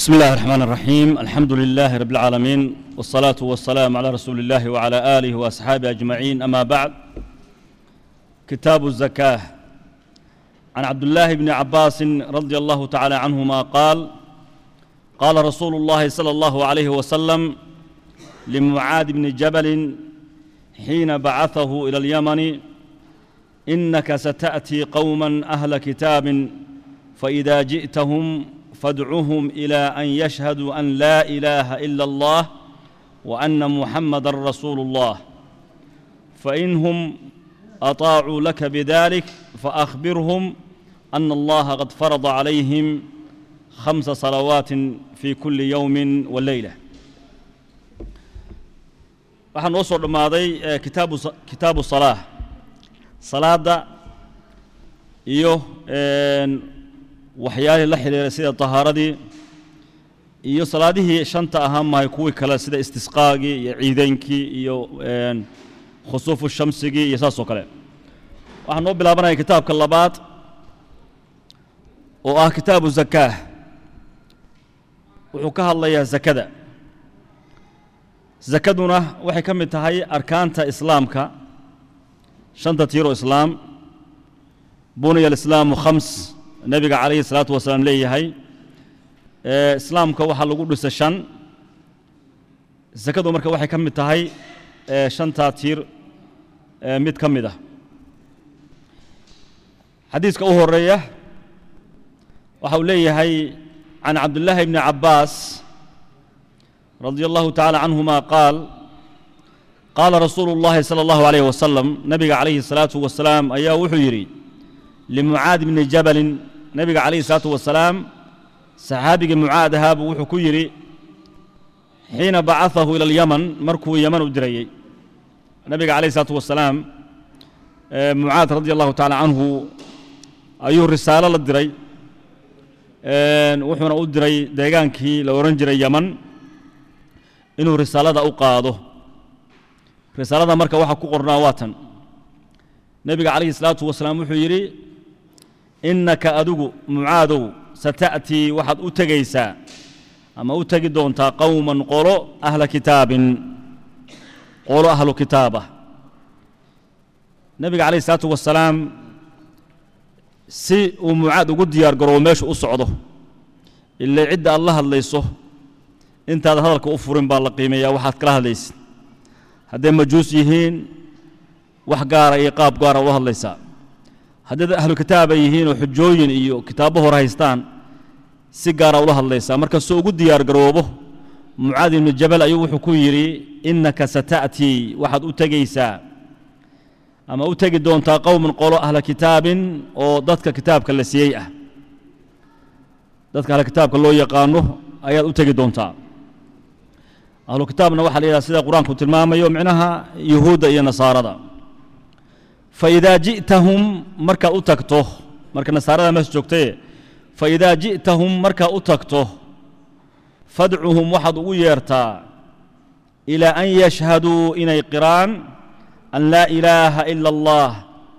بسم الله الرحمن الرحيم الحمد لله رب العالمين والصلاة والسلام على رسول الله وعلى آله وأصحابه أجمعين أما بعد كتاب الزكاة عن عبد الله بن عباس رضي الله تعالى عنهما قال قال رسول الله صلى الله عليه وسلم لمعاذ بن جبل حين بعثه إلى اليمن إنك ستأتي قوما أهل كتاب فإذا جئتهم فادعهم إلى أن يشهدوا أن لا إله إلا الله وأن محمد رسول الله فإنهم أطاعوا لك بذلك فأخبرهم أن الله قد فرض عليهم خمس صلوات في كل يوم والليلة waxaan noo soo dhammaaday kitaabu kitaabu salaa salaadda iyo waxyaalihii la xidhiiray sida tahaaradii iyo salaadihii shanta ahaa mahay kuwii kale sida istisqaagii iyo ciideynkii iyo khusuufu shamsigii iyo saas oo kale waxaan noo bilaabanaya kitaabka labaad oo ah kitaabu zakaah wuxuu ka hadlayaa zakada zakaduna waxay ka mid tahay arkaanta islaamka shanta tiiroo islaam buniya alislaamu khams nebiga calayhi salaatu wasalaam leeyahay islaamka waxaa lagu dhisa shan zakadu marka waxay ka mid tahay shantaa tiir mid ka mid ah xadiiska u horeeya waxa uu leeyahay can cabdillaahi bni cabbaas radia allahu tacaala canhuma qaal qaala rasuulu اllahi salى allahu alayh wasalam nebiga calayhi الsalaatu wasalaam ayaa wuxuu yidhi limucaad bni jabalin nebiga calayhi الsalaatu wasalaam saxaabigii mucaad ahaabuu wuxuu ku yidhi xiina bacaahu ila alyaman markuu yaman u dirayey nebiga calayhi الsalaatu wasalaam mucaad radi allahu tacaala canhu ayuu risaalo la diray wuxuuna u diray deegaankii la odhan jiray yaman inuu risaalada u qaado risaalada marka waxaa ku qornaa waa tan nebiga calayhi الsalaatu wasalaam wuxuu yidhi innaka adigu mucaadow sata'tii waxaad u tegaysaa ama u tegi doontaa qowman qolo ahla kitaabin qolo ahlu kitaabah nebiga calayhi الsalaatu wasalaam si uu mucaad ugu diyaar garoobo meeshu u socdo ilaa cidda aad la hadlayso intaad hadalka u furin baa la qiimeeyaa waxaad kala hadlaysid hadday majuus yihiin wax gaara iyo qaab gaara ula hadlaysaa haddayd ahlu kitaaba yihiin oo xujooyin iyo kitaabo hor haystaan si gaara ula hadlaysaa marka soo ugu diyaar garoobo mucaad ibnu jabal ayuu wuxuu ku yidhi innaka sata'tii waxaad u tegaysaa ama u tegi doontaa qowman qolo ahla kitaabin oo dadka kitaabka la siiyey ah dadka ahla kitaabka loo yaqaano ayaad u tegi doontaa ahlu kitaabna waxaa la yidhaha sida qur-aanku tilmaamayo micnaha yuhuudda iyo nasaarada fa idaa ji'tahum markaad u tagto marka nasaarada mees joogtaye fa idaa ji'tahum markaad u tagto fadcuhum waxaad ugu yeertaa ilaa an yashhaduu inay qiraan an laa ilaaha ila allah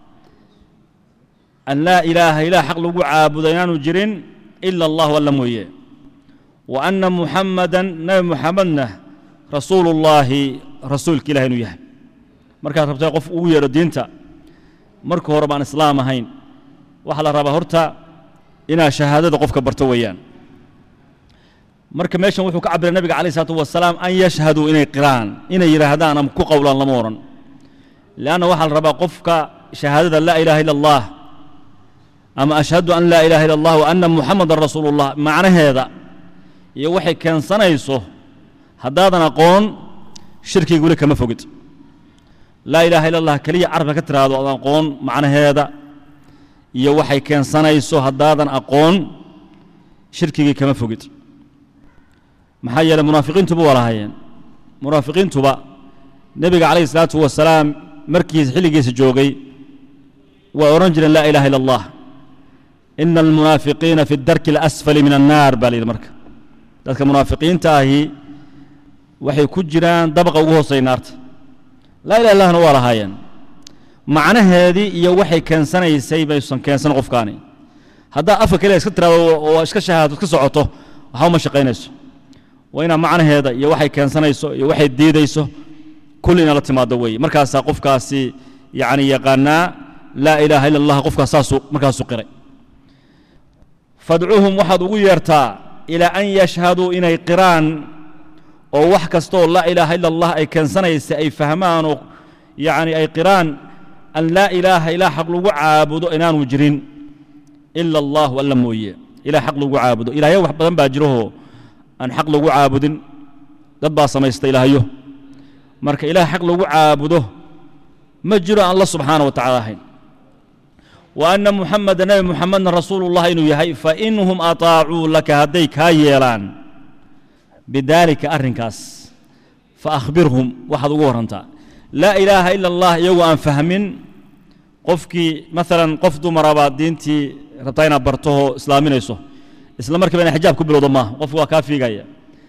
an laa ilaaha ilaah xaq lagu caabudo inaanu jirin ila allahu alla mooye wa anna muxamadan nebi muxamedna rasuulu ullaahi rasuulka ilahi inuu yahay markaad rabtay qof ugu yeedho diinta marka hore baan islaam ahayn waxaa la rabaa horta inaad shahaadada qofka barto weeyaan marka meeshan wuxuu ka cabiray nebiga calayh isalaatu wasalaam an yashhaduu inay qiraan inay yidhaahdaan ama ku qowlaan lama odhan leanna waxaa la rabaa qofka shahaadada laa ilaha illa allah ama ashhadu an laa ilaha illa allah wa anna muxamadan rasuulu ullah macnaheeda iyo waxay keensanayso haddaadan aqoon shirkiga weli kama fogid laa ilaaha illa allah keliya carabka ka tiraahdo ad aqoon macnaheeda iyo waxay keensanayso haddaadan aqoon shirkigii kama fogid maxaa yeeley munaafiqiintuba waa lahaayeen munaafiqiintuba nebiga calayhi isalaatu wasalaam markiis xilligiisa joogay waa odhan jireen laa ilaha illa allah ina almunaafiqiina fi darki alasfali min annaar baa la yidhi marka dadka munaafiqiinta ahi waxay ku jiraan dabaqa ugu hoosay naarta laa ilaha illahna waa lahaayeen macnaheedii iyo waxay keensanaysay baysan keensan qofkaani haddaa afka keliya iska tiraado oo iska shahaado iska socoto waxba ma shaqaynayso waa inaa macnaheeda iyo waxay keensanayso iyo waxay diidayso kulli ina la timaado weeye markaasaa qofkaasi yacni yaqaanaa laa ilaaha ila allah qofkaas saasuu markaasuu qiray fadcuhum waxaad ugu yeertaa ilaa an yashhaduu inay qiraan oo wax kastaoo laa ilaaha ila allah ay keensanaysa ay fahmaan oo yacni ay qiraan an laa ilaaha ilaa xaq lagu caabudo inaanu jirin ila allahu alla mooye ilah xaq lagu caabudo ilaahyo wax badan baa jirahoo aan xaq lagu caabudin dad baa samaysta ilaahyo marka ilaah xaq lagu caabudo ma jiro aan alla subxaana wa tacala ahayn wa anna muxameda nebi muxamedna rasuulullah inuu yahay fainhum ataacuu laka hadday kaa yeelaan bidaalika arrinkaas fa akhbirhum waxaad ugu warrantaa laa ilaaha ila allah iyagoo aan fahmin qofkii maalan qof dumarabaa diintii rabtaa inaad bartahoo islaaminayso isla markiiba ina xijaab ku bilowdo maaha qofku waa kaa fiigaya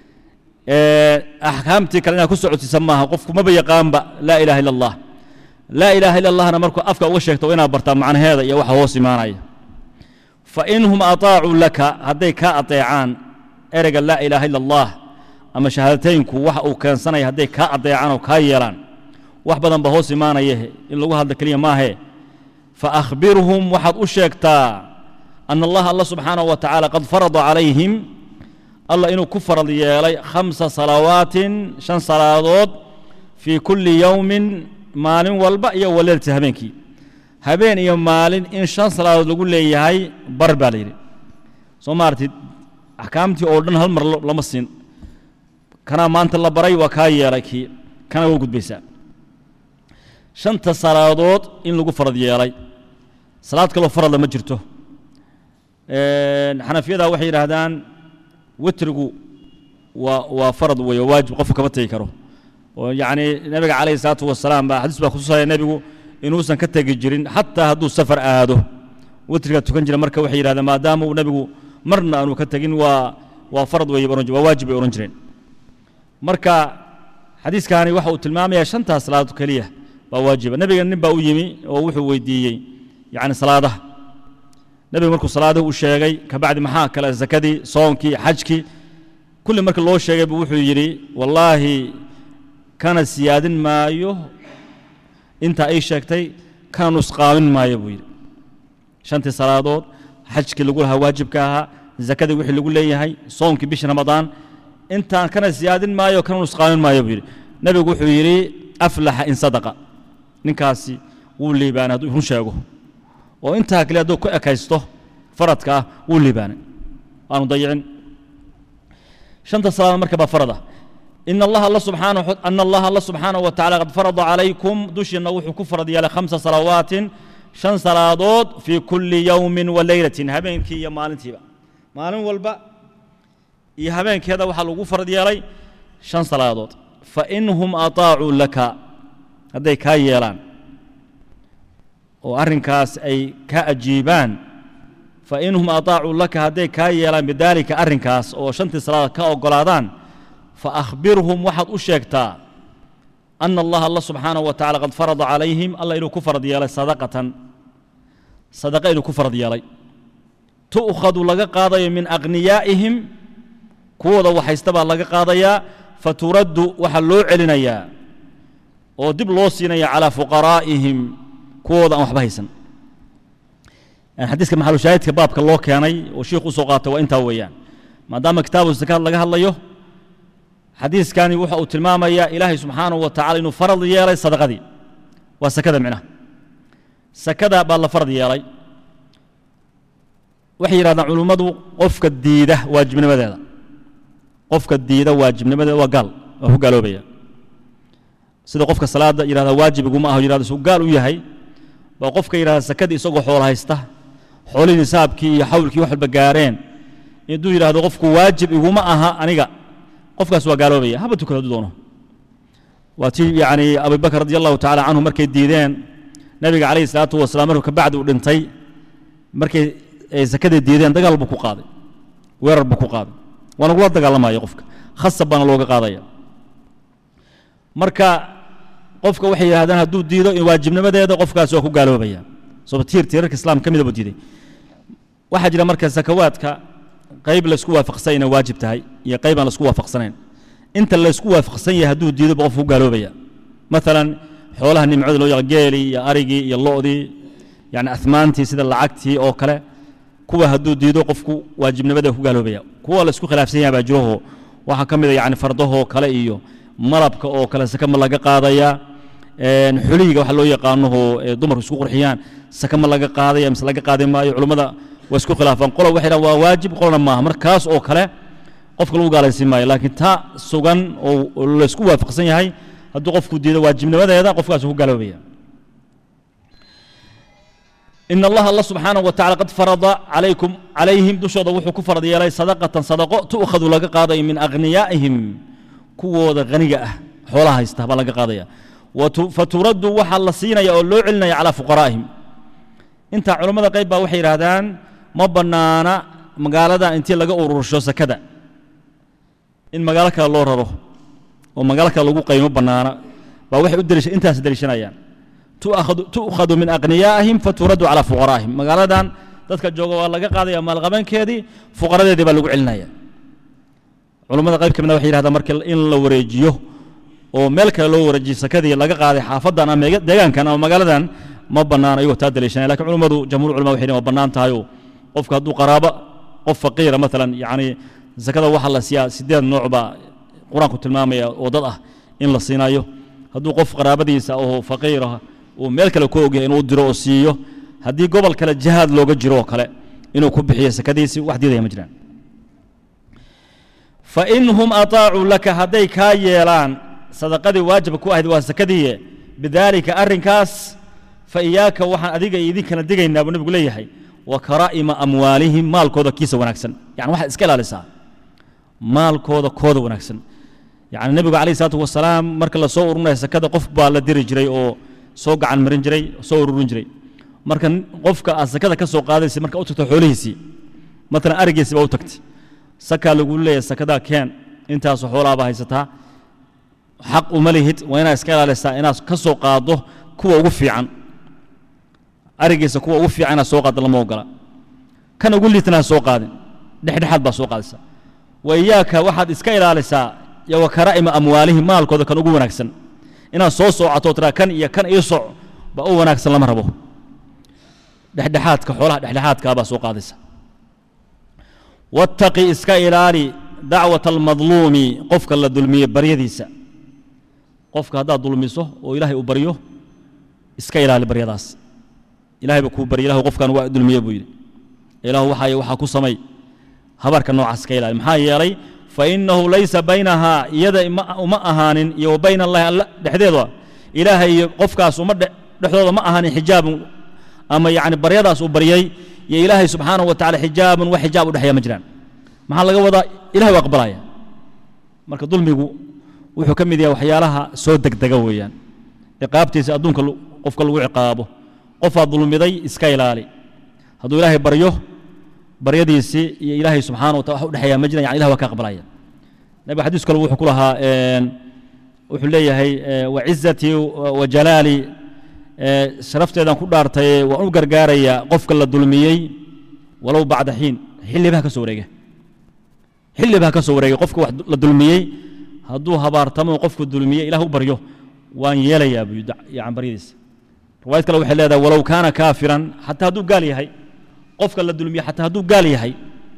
axkaamtii kale inaad ku socodsiisa maaha qofku maba yaqaanba laa ilaha ila allah laa ilaaha ila allahna markuu afka uga sheegto inaad bartaa macnaheeda iyo waxa hoos imaanaya fa inhum ataacuu laka hadday kaa adeecaan ereyga laa ilaaha ila allah ama shahaadateynku waxa uu keensanaya hadday kaa adeecaan oo kaa yeelaan wax badan ba hoos imaanaya in lagu hadla keliya maahe fa akhbirhum waxaad u sheegtaa ana allaha alla subxaanahu wa tacaala qad farada calayhim allah inuu ku farad yeelay khamsa salawaatin shan salaadood fii kulli yowmin maalin walba iyo waleelti habeenkii habeen iyo maalin in shan salaadood lagu leeyahay bar baa la yidhi soo maaratid axkaamtii oo dhan hal mar lama siin kanaa maanta la baray waa kaa yeelay kii kana waa gudbaysaa shanta salaadood in lagu farad yeelay salaad kaloo faradla ma jirto xanafiyada waxay yidhaahdaan witrigu waa waa farad weeye waajib qofku kama tegi karo oo yacni nebiga calayhi salaatu wasalaam baa xadiis baa kutusaya nebigu inuusan ka tegi jirin xataa hadduu safar aado witriga tukan jira marka waxay yidhahdeen maadaama uu nebigu marna aanu ka tegin waa waa farad weeye waa waajib bay odhan jireen marka xadiiskaani waxa uu tilmaamayaa shantaas salaadood keliya waa waajiba nebiga nin baa u yimi oo wuxuu weydiiyey yacni salaadaha nebigu markuu salaadihii u sheegay kabacdi maxaa kale zakadii soonkii xajkii kulli marka loo sheegay buu wuxuu yidhi wallaahi kana siyaadin maayo intaa ay sheegtay kana nusqaamin maayo buu yidhi shantii salaadood xajkii lagu lahaa waajibka ahaa zakadii wixii lagu leeyahay soonkii bisha ramadaan intaan kana siyaadin maayo kana nusqaamin maayo buu yidhi nebigu wuxuu yidhi aflaxa in sadaqa ninkaasi wuu liibaanay hadduu run sheego oo intaa kale hadduu ku ekaysto faradka ah wuu liibaanay aanu dayicin shanta salaadood marka baa farad ah in allaha alla subxaanahu ana allaha alla subxaanahu wa tacala qad farada calaykum dushiinna wuxuu ku farad yeelay khamsa salawaatin shan salaadood fii kulli yowmin wa leylatin habeenkii iyo maalintiiba maalin walba iyo habeenkeeda waxaa lagu farad yeelay shan salaadood fa inhum ataacuu laka hadday kaa yeelaan oo arrinkaas ay ka ajiibaan fa inhum ataacuu laka hadday kaa yeelaan bidaalika arrinkaas oo shantii salaadood ka oggolaadaan fa akhbirhum waxaad u sheegtaa ana allaha alla subxaanahu wa tacala qad farada calayhim alla inuu ku farad yeelay sadaqatan sadaqa inuu ku farad yeelay tu'khadu laga qaadayo min akhniyaa'ihim kuwooda waxaysta baa laga qaadayaa fa turaddu waxaa loo celinayaa oo dib loo siinaya calaa fuqaraa'ihim kuwooda aan waxba haysan xadiiska maxalushaahidka baabka loo keenay oo shiikhu usoo qaatay waa intaa weeyaan maadaama kitaabu zakaad laga hadlayo xadiiskani waxa uu tilmaamayaa ilaahay subxaanahu wa tacala inuu farad yeelay sadaqadii waa sakada micnaha sakada baa la farad yeelay waxay yidhahdaan culummadu qofka diida waajibnimadeeda qofka diida waajibnimadeeda waa gaal waa ku gaaloobaya sida qofka salaada yidhahda waajib iguma aho yidhahda isuu gaal u yahay baa qofka yidhahda sakadii isagoo xoolo haysta xoolihii nisaabkii iyo xawlkii wax walba gaareen intuu yidhahdo qofku waajib iguma aha aniga qofkaas waa gaaloobaya haba tukado hadduu doono waa tii yacni abubakr radi allahu tacala canhu markay diideen nebiga calayhi salaatu wasalaam markuu kabacdi uu dhintay markay sakadii diideen dagaal buu ku qaaday weerar buu ku qaaday waa nagula dagaalamaya qofka khasab baana looga qaadaya marka qofka waxay yidhahdaan hadduu diido in waajibnimadeeda qofkaas waa ku gaaloobaya sabab tiir tiirarka islaam ka mida buu diiday waxaa jira marka sakawaadka qayb laysku waafaqsan inay waajib tahay iyo qayb aan laysku waafaqsanayn inta laysku waafaqsan yahay hadduu diido ba qofku ku gaaloobaya maalan xoolaha nimcada loo yaqa geelii iyo arigii iyo lo'dii yani ahmaantii sida lacagtii oo kale kuwa hadduu diido qofku waajibnimada ku gaaloobaya kuwa laysku khilaafsan yahay baa jiroho waxaa ka mid a yani fardahoo kale iyo malabka oo kale saka ma laga qaadaya xulihiga waxa loo yaqaanoho dumarku isku qurxiyaan saka ma laga qaadaya mise laga qaadi maayo culummada waa isku khilaafaan qola waxay dhahan waa waajib qolana maaha markaas oo kale qofka lagu gaalaysiin maayo laakiin ta sugan oo laysku waafaqsan yahay hadduu qofku diido waajibnimadeeda qofkaas ku gaaloobaya in allaha alla subxaanahu wa tacala qad farada calaykum calayhim dushooda wuxuu ku farad yeelay sadaqatan sadaqo tu'khadu laga qaadayo min aghniyaa'ihim kuwooda haniga ah xoolaha haysta baa laga qaadaya faturaddu waxaa la siinaya oo loo celinaya calaa fuqaraa'ihim intaa culammada qayb baa waxay yidhaahdaan ma bannaana magaalada intii laga urursho sakada in magaalo kale loo raro oo magaalo kale lagu qaymo bannaana baa waxay u deliisha intaas deliishanayaan tu'khadu min aghniyaa'ihim faturaddu calaa fuqaraa'ihim magaaladan dadka jooga waa laga qaadaya maalqabankeedii fuqaradeedii baa lagu celinaya culammada qayb ka midna waxay yidhahdaan marka in la wareejiyo oo meel kale loo wareejiyo sakadii laga qaaday xaafadan ama deegaankan ama magaaladan ma bannaan ayagoo taa daliishanaya lakin culummadu jamhur culama waxay waa bannaan tahay oo qofka hadduu qaraabo qof faqiira maalan yacni sakada waxaa la siiyaa sideed nooc baa qur-aanku tilmaamaya oo dad ah in la siinayo hadduu qof qaraabadiisa oo faqiirah uu meel kale ku ogyahay inuu diro oo siiyo haddii gobol kale jihaad looga jiro oo kale inuu ku bixiyo sakadiisii wax diidaya ma jiraan fain hum ataacuu laka hadday kaa yeelaan sadaqadii waajibka ku ahayd waa sakadiiye bidaalika arrinkaas fa iyaaka waxaan adiga iyo idinkana digaynaa buu nebigu leeyahay wa karaa'ima amwaalihim maalkooda kiisa wanaagsan yani waxaad iska ilaalisaa maalkooda kooda wanaagsan yani nebigu calayh isalaatu wasalaam marka la soo urunaya sakada qof baa la diri jiray oo soo gacan marin jiray soo ururin jiray marka qofka aad sakada ka soo qaadaysa marka u tagto xoolihiisii maalan arigiisi baa u tagtay sakaa lagu leeyahay sakadaa keen intaasoo xoolaaba haysataa xaq uma lihid waa inaad iska ilaalisaa inaad ka soo qaaddo kuwa ugu fiican arigiisa kuwa ugu fiican inaad soo qaaddo lama ogola kan ugu liitna ha soo qaadin dhexdhexaad baa soo qaadaysa wa iyaaka waxaad iska ilaalisaa iyo wa karaa'ima amwaalihim maalkooda kan ugu wanaagsan inaad soo soocato tiraa kan iyo kan ii soc baa u wanaagsan lama rabo dhexdhexaadka xoolaha dhexdhexaadkaa baa soo qaadaysa wattaqi iska ilaali dacwata almadluumi qofka la dulmiye baryadiisa qofka haddaad dulmiso oo ilaahay uu baryo iska ilaali baryadaas ilahay ba kuu barya ilahu qofkan waa dulmiye buu yidhi ilaahu waxaay waxaa ku samay habarka noocaas iska ilaali maxaa yeelay fa innahu laysa baynahaa iyada uma ahaanin iyo wa bayna allahi alla dhexdeeda ilaahay iyo qofkaas uma dhexdooda ma ahaanin xijaabun ama yacni baryadaas uu baryay iyo ilaahay subxaanahu wa tacala xijaabun wax xijaab u dhexeeya ma jiraan maxaa laga wadaa ilahay waa aqbalaya marka dulmigu wuxuu ka mid yahay waxyaalaha soo degdega weeyaan ciqaabtiisa adduunka qofka lagu ciqaabo qofaad dulmiday iska ilaali hadduu ilaahay baryo baryadiisii iyo ilaahay subxana wa taala wax u dhexeeya ma jiran yani ilah waa ka aqbalaya nabiga xadiis kale wuxuu ku lahaa wuxuu leeyahay wacizatii wa jalaali sharafteedaan ku dhaartay waan u gargaarayaa qofka la dulmiyey walow bacda xiin xillibaha ka soo wareega xillibaha ka soo wareegay qofka wax la dulmiyey hadduu habaartamo qofku dulmiyey ilah u baryo waan yeelayaa buu yani baryadiisa riwaayad kale waxay leedahay walow kaana kaafiran xataa hadduu gaal yahay qofka la dulmiye xataa hadduu gaal yahay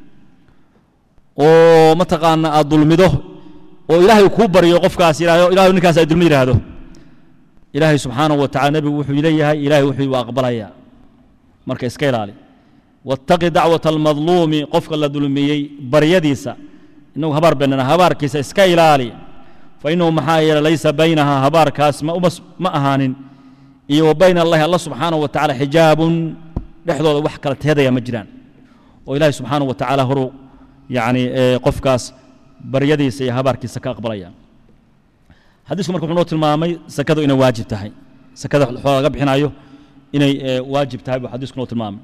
oo mataqaana aad dulmido oo ilaahay kuu baryo qofkaas yidhahdo ilahay ninkaas ay dulmi yidhaahdo ilaahay subxaanahu wa tacala nebigu wuxuu leeyahay ilahay wuxuu waa aqbalayaa marka iska ilaali wattaqi dacwata almadluumi qofka la dulmiyey baryadiisa inagu habaar beenana habaarkiisa iska ilaali fa innahu maxaa yeelay laysa baynaha habaarkaas ma ma ahaanin iyo wa bayna allahi alla subxaanahu wa tacala xijaabun dhexdooda wax kala teedaya ma jiraan oo ilaahay subxaanahu wa tacaala horuu yacni qofkaas baryadiisa iyo habaarkiisa ka aqbalaya xadiisku marka wuxuu noo tilmaamay sakadu inay waajib tahay sakada xoola laga bixinayo inay waajib tahay buu xadiisku noo tilmaamay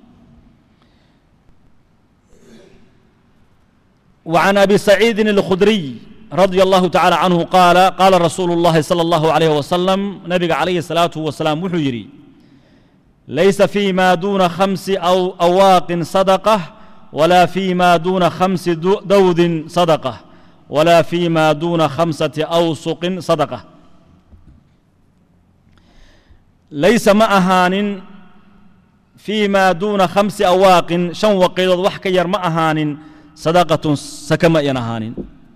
وعن أبي سعيد الخدري رضي الله تعالى عنه قال قال رسول الله صلى الله عليه وسلم نبي عليه الصلاة والسلام وحجري ليس فيما دون خمس أو أواق صدقة walaa fii ma duuna khamsi dawdin sadaqa walaa fii ma duuna khamsati awsuqin sadaqa laysa ma ahaanin fii ma duuna khamsi awaaqin shan waqiidood wax ka yar ma ahaanin sadaqatun saka ma ayan ahaanin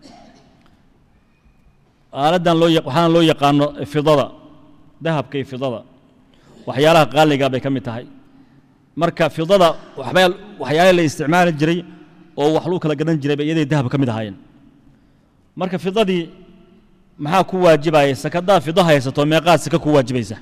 aaladdan loo waxaana loo yaqaano fidada dahabka iyo fidada waxyaalaha qaaliga bay ka mid tahay marka fidada waxbaa waxyaala la isticmaali jiray oo wax lagu kala gadan jiray bay iyaday dahab ka mid ahaayeen marka fidadii maxaa ku waajibaya sakadaa fido haysato meeqaad saka ku waajibaysa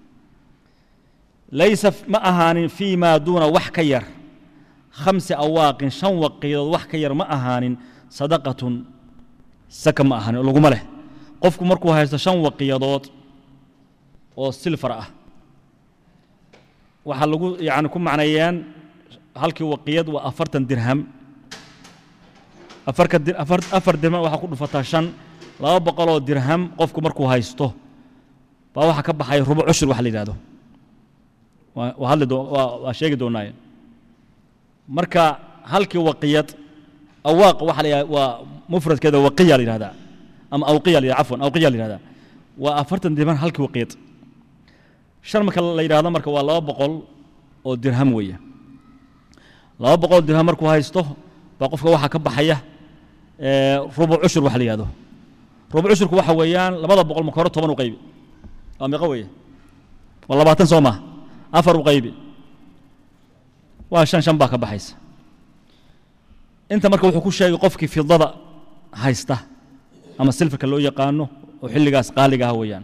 laysa ma ahaanin fii maa duuna wax ka yar khamsi awaaqin shan waqiidood wax ka yar ma ahaanin sadaqatun saka ma ahaanin laguma leh qofku markuu haysto shan waqiyadood oo silfar ah waxaa lagu yani ku macneeyeen halkii waqiyad waa afartan dirham afarka afar afar dirham waxaa ku dhufataa shan laba boqoloo dirham qofku markuu haysto baa waxaa ka baxay rubo cushur wax la yidhahdo waa waa hadli doo waa waa sheegi doonaaye marka halkii waqiyad awaaq waxa la yidhahda waa mufradkeeda waqiya la yidhahdaa ama awqiya la yidhahda cafwan awqiya la yidhahdaa waa afartan dirham halkii waqiyad shan marka la yidhahdo marka waa laba boqol oo dirham weeye laba boqol oo dirham markuu haysto baa qofka waxaa ka baxaya rubuc cushur wax la yidhahdo rubuc cushurku waxa weeyaan labada boqol marka hore toban u qaybi waa meeqa weeye waa labaatan soo maha afar u qaybi waa shan shan baa ka baxaysa inta marka wuxuu ku sheegay qofkii fidada haysta ama silfarka loo yaqaano oo xilligaas qaaliga ah weeyaan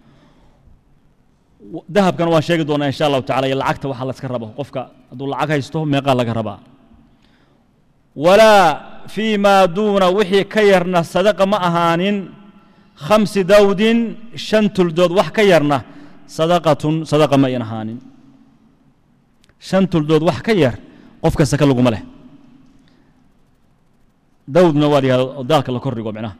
dahabkana waan sheegi doonaa insha allahu tacala iyo lacagta waxa layska rabo qofka hadduu lacag haysto meeqaa laga rabaa walaa fii maa duuna wixii ka yarna sadaqa ma ahaanin khamsi dawdin shan tuldood wax ka yarna sadaqatun sadaqa ma ayan ahaanin shan tuldood wax ka yar qofka saka laguma leh dawdna waa la yihahdo oo daalka la kordhigo micnaha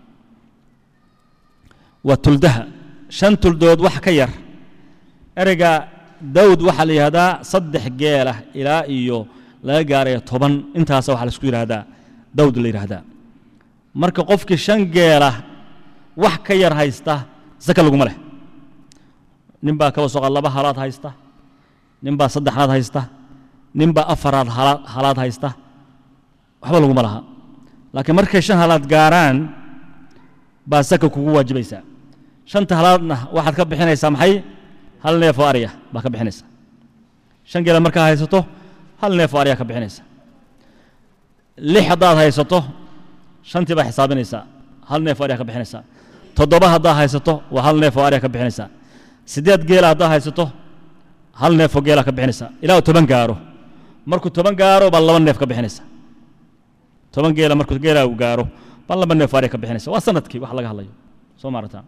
waa tuldaha shan tuldood wax ka yar ereyga dawd waxaa la yidhahdaa saddex geelah ilaa iyo laga gaaraya toban intaasa waxaa laisku yidhahdaa dawd la yidhahdaa marka qofkii shan geelah wax ka yar haysta saka laguma leh nin baa kaba soqa laba halaad haysta nin baa saddex halaad haysta nin baa afaraad halaad haysta waxba laguma laha laakiin markay shan halaad gaaraan baa saka kugu waajibaysaa shanta halaadna waxaad ka bixinaysaa maxay hal neef oo arya baa ka bixinaysa shan geela markaa haysato hal neef oo arya ka bixinaysa lix haddaad haysato shantii baa xisaabinaysaa hal neef oo arya ka bixinaysaa toddoba haddaad haysato waa hal neef oo arya ka bixinaysaa siddeed geela haddaad haysato hal neef oo geela ka bixinaysaa ilaa uu toban gaaro markuu toban gaaro baa laba neef ka bixinaysa toban geela markuu geela uu gaaro baa laba neef oo arya ka bixinaysa waa sanadkii wax laga hadlayo soo maarataa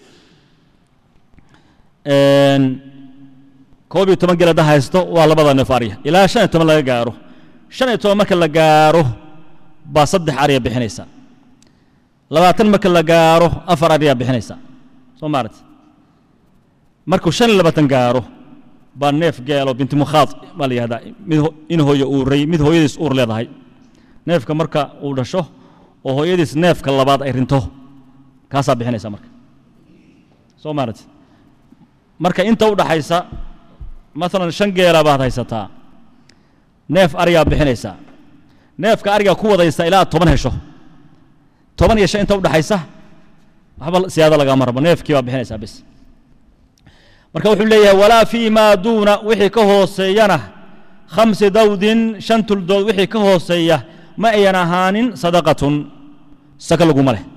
koob iyo toban geel hadda haysto waa labada neef arya ilaa shan iyo toban laga gaaro shan iyo toban marka la gaaro baa saddex arya bixinaysa labaatan marka la gaaro afar aryaa bixinaysa soo maarati markuu shan iyo labaatan gaaro baa neef geelo binti mukhaad baa la yihahdaa mid in hooyo uuray mid hooyadiis uur leedahay neefka marka uu dhasho oo hooyadiis neefka labaad ay rinto kaasaa bixinaysa marka soo maarati marka inta u dhaxaysa maalan shan geela baad haysataa neef aryaa bixinaysaa neefka arigaa ku wadaysa ilaa toban hesho toban iyo shan inta u dhaxaysa waxba siyaado lagama rabo neefkii baa bixinaysaa bis marka wuxuu leeyahay walaa fii maa duuna wixii ka hooseeyana khamsi dawdin shan tuldood wixii ka hooseeya ma ayan ahaanin sadaqatun saka laguma leh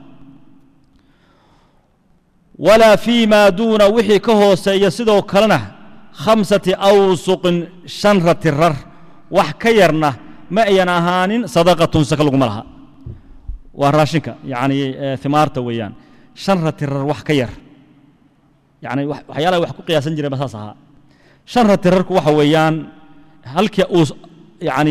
walaa fii maa duuna wixii ka hooseeya sidoo kalena khamsati awsuqin shan rati rar wax ka yarna ma ayan ahaanin sadaqatun saka laguma laha waa raashinka yacni himaarta weeyaan shan rati rar wax ka yar yacni waxyaalaha wax ku qiyaasan jiray ba saas ahaa shan rati rarku waxa weeyaan halkii uu yacni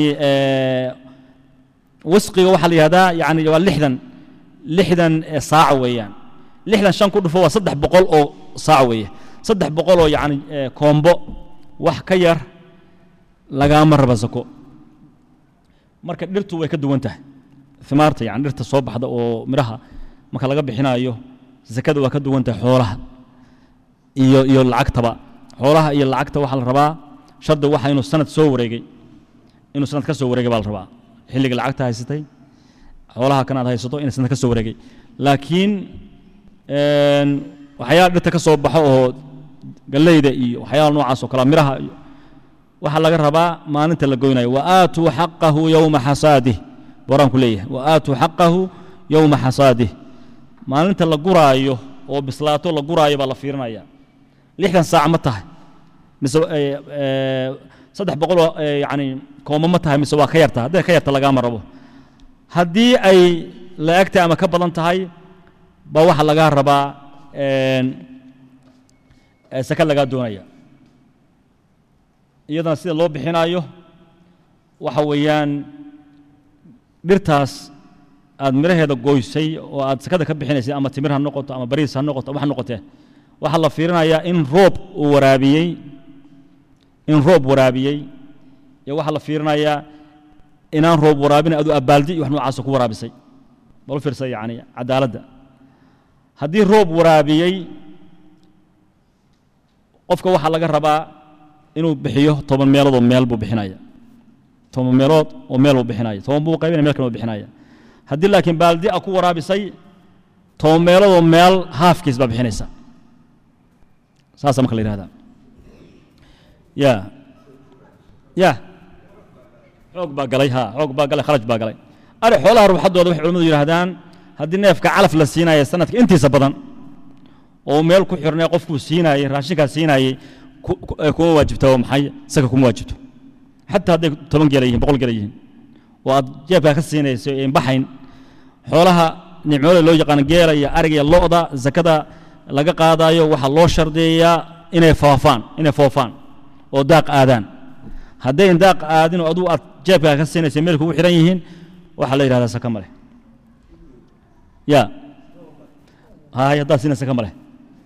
wasqiga waxaa la yihahdaa yani waa lixdan lixdan saac weeyaan lixdan shan ku dhufo waa saddex boqol oo saac weeye saddex boqol oo yacni koombo wax ka yar lagaama raba sako marka dhirtu way ka duwan tahay imaarta yani dhirta soo baxda oo midhaha marka laga bixinayo zakada waa ka duwan tahay xoolaha iyo iyo lacagtaba xoolaha iyo lacagta waxaa la rabaa shardi waxa inuu sanad soo wareegay inuu sanad ka soo wareegay baa la rabaa xilliga lacagta haysatay xoolaha kan aad haysato inay sanad ka soo wareegay laakiin waxyaala dhirta ka soo baxo oo galleyda iyo waxyaala noocaas oo kale midhaha iyo waxaa laga rabaa maalinta la goynayo wa aatuu xaqahu yowma xasaadih boraanku leeyahay wa aatuu xaqahu yowma xasaadih maalinta la guraayo oo bislaato la guraayo baa la fiirinaya lixdan saac ma tahay mise saddex boqoloo yani kooma ma tahay mise waa ka yarta hadday ka yarta lagaama rabo haddii ay la-egtahay ama ka badan tahay baa waxaa lagaa rabaa saka lagaa doonaya iyadana sida loo bixinayo waxa weeyaan dhirtaas aad midhaheeda goysay oo aad sakada ka bixinaysay ama timir ha noqoto ama bariis ha noqoto wax noqotee waxaa la fiirinayaa in roob uu waraabiyey in roob waraabiyey iyo waxaa la fiirinayaa inaan roob waraabin adu abaaldi iyo wax noocaasa ku waraabisay bal fiirsa yani cadaaladda haddii roob waraabiyey qofka waxaa laga rabaa inuu bixiyo toban meeloodoo meel buu bixinaya toban meelood oo meel buu bixinaya toban buu qaybinaya meel kale buu bixinaya haddii laakiin baaldi a ku waraabisay toban meeloodoo meel haafkiis baa bixinaysa saasa marka la yihahdaa ya ya xoog baa galay ha xoog baa galay kharaj baa galay ari xoolaha ruuxaddooda waxay culimmadu yidhahdaan haddii neefka calaf la siinaya sanadka intiisa badan oo meel ku xirnay qofkuu siinaayey raashinkaa siinaayey kuma waajibta oo maxay saka kuma waajibto xataa hadday toban geela yihiin boqol geela yihiin oo aad jeebkaa ka siinayso een baxayn xoolaha nicmooda loo yaqaan geela iyo ariga iyo lo'da zakada laga qaadayo waxaa loo shardeeyaa inay foofaan inay foofaan oo daaq aadaan haddayn daaq aadin oo aduu aad jeebkaa ka siinayso meel kugu xihan yihiin waxaa la yidhahdaa saka ma leh ya hay haddaad siinaysa saka ma leh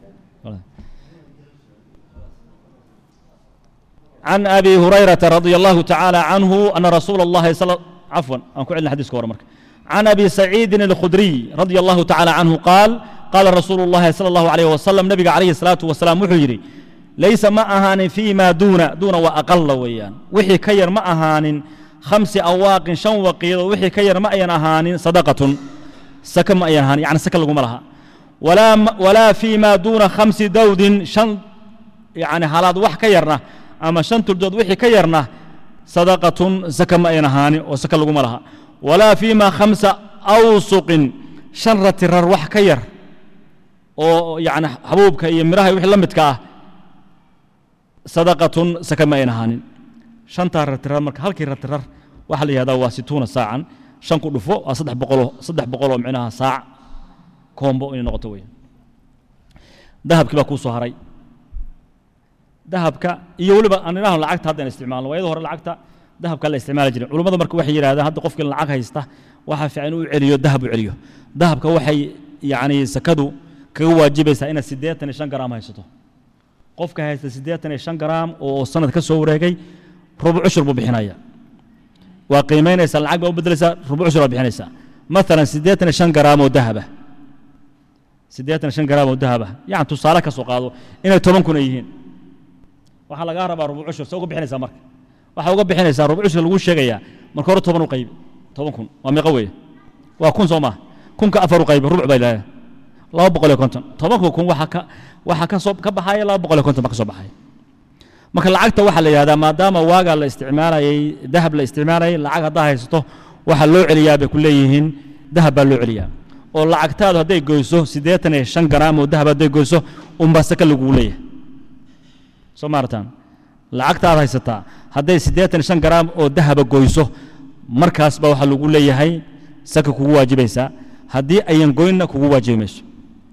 عن أبي هريرة رضي الله تعالى عنه أن رسول الله صلى عفوا أنكو عندنا حديث كورة مرك عن أبي سعيد الخدري رضي الله تعالى عنه قال قال رسول الله صلى الله عليه وسلم نبي عليه الصلاة والسلام وحجري ليس ما أهان فيما دون دون وأقل ويان وحي كير ما أهان خمس أواق شن وقيض وحي كير ما أين أهان صدقة سكن ما أين أهان يعني سكن لكم لها ولا ولا فيما دون خمس دود شن يعني حالات وح كيرنا ama shan tuldood wixii ka yarna sadaqatun saka ma ayn ahaani oo saka laguma laha walaa fiima khamsa awsuqin shan ratirar wax ka yar oo yani xabuubka iyo midhaha wixii la midka ah sadaqatun saka ma ayn ahaanin shantaa ratirar marka halkii ratirar waxaa la yihahdaa waa situuna saacan shan ku dhufo waa saddex boqoloo saddex boqoloo micnaha saac koombo inay noqoto weya dahabkii baa kuu soo haray dahabka iyo weliba aan idhaahno lacagta haddaan isticmaalno waayada hore lacagta dahabka la isticmaali jiray culummadu marka waxay yidhahdaan hadda qofkii lacag haysta waxaa fiican inuu celiyo dahab u celiyo dahabka waxay yacni sakadu kaga waajibaysaa inaad siddeetan iyo shan garaam haysato qofka haysta siddeetan iyo shan garaam oo sanad ka soo wareegay rubuc cushur buu bixinaya waa qiimaynaysaa lacag baa u beddelaysaa rubuc cushur baa bixinaysaa maalan siddeetan iyo shan garaam oo dahaba siddeetan iyo shan garaam oo dahaba yani tusaale ka soo qaado inay toban kun ay yihiin waxaa lagaa rabaa rubuc cushur se uga bixinaysaa marka waxaa uga bixinaysaa rubuc cushur lagu sheegayaa marka hore toban u qaybi toban kun waa meeqa weeye waa kun soo maaha kunka afar u qaybi rubuc bay leedahay laba boqol iyo konton tobanka kun waxaa ka waxaa ka soo ka baxaya laba boqol iyo konton baa ka soo baxaya marka lacagta waxaa la yidhahdaa maadaama waagaa la isticmaalayay dahab la isticmaalayay lacag haddaa haysato waxaa loo celiyaa bay ku leeyihiin dahab baa loo celiyaa oo lacagtaadu hadday goyso siddeetan iyo shan garaam oo dahab hadday goyso unbaa saka lagugu leeyahay soo maartaan lacagta aad haysataa hadday siddeetan iyo shan garaam oo dahaba goyso markaas baa waxaa lagu leeyahay saka kugu waajibaysaa haddii ayan goynna kugu waajibi mayso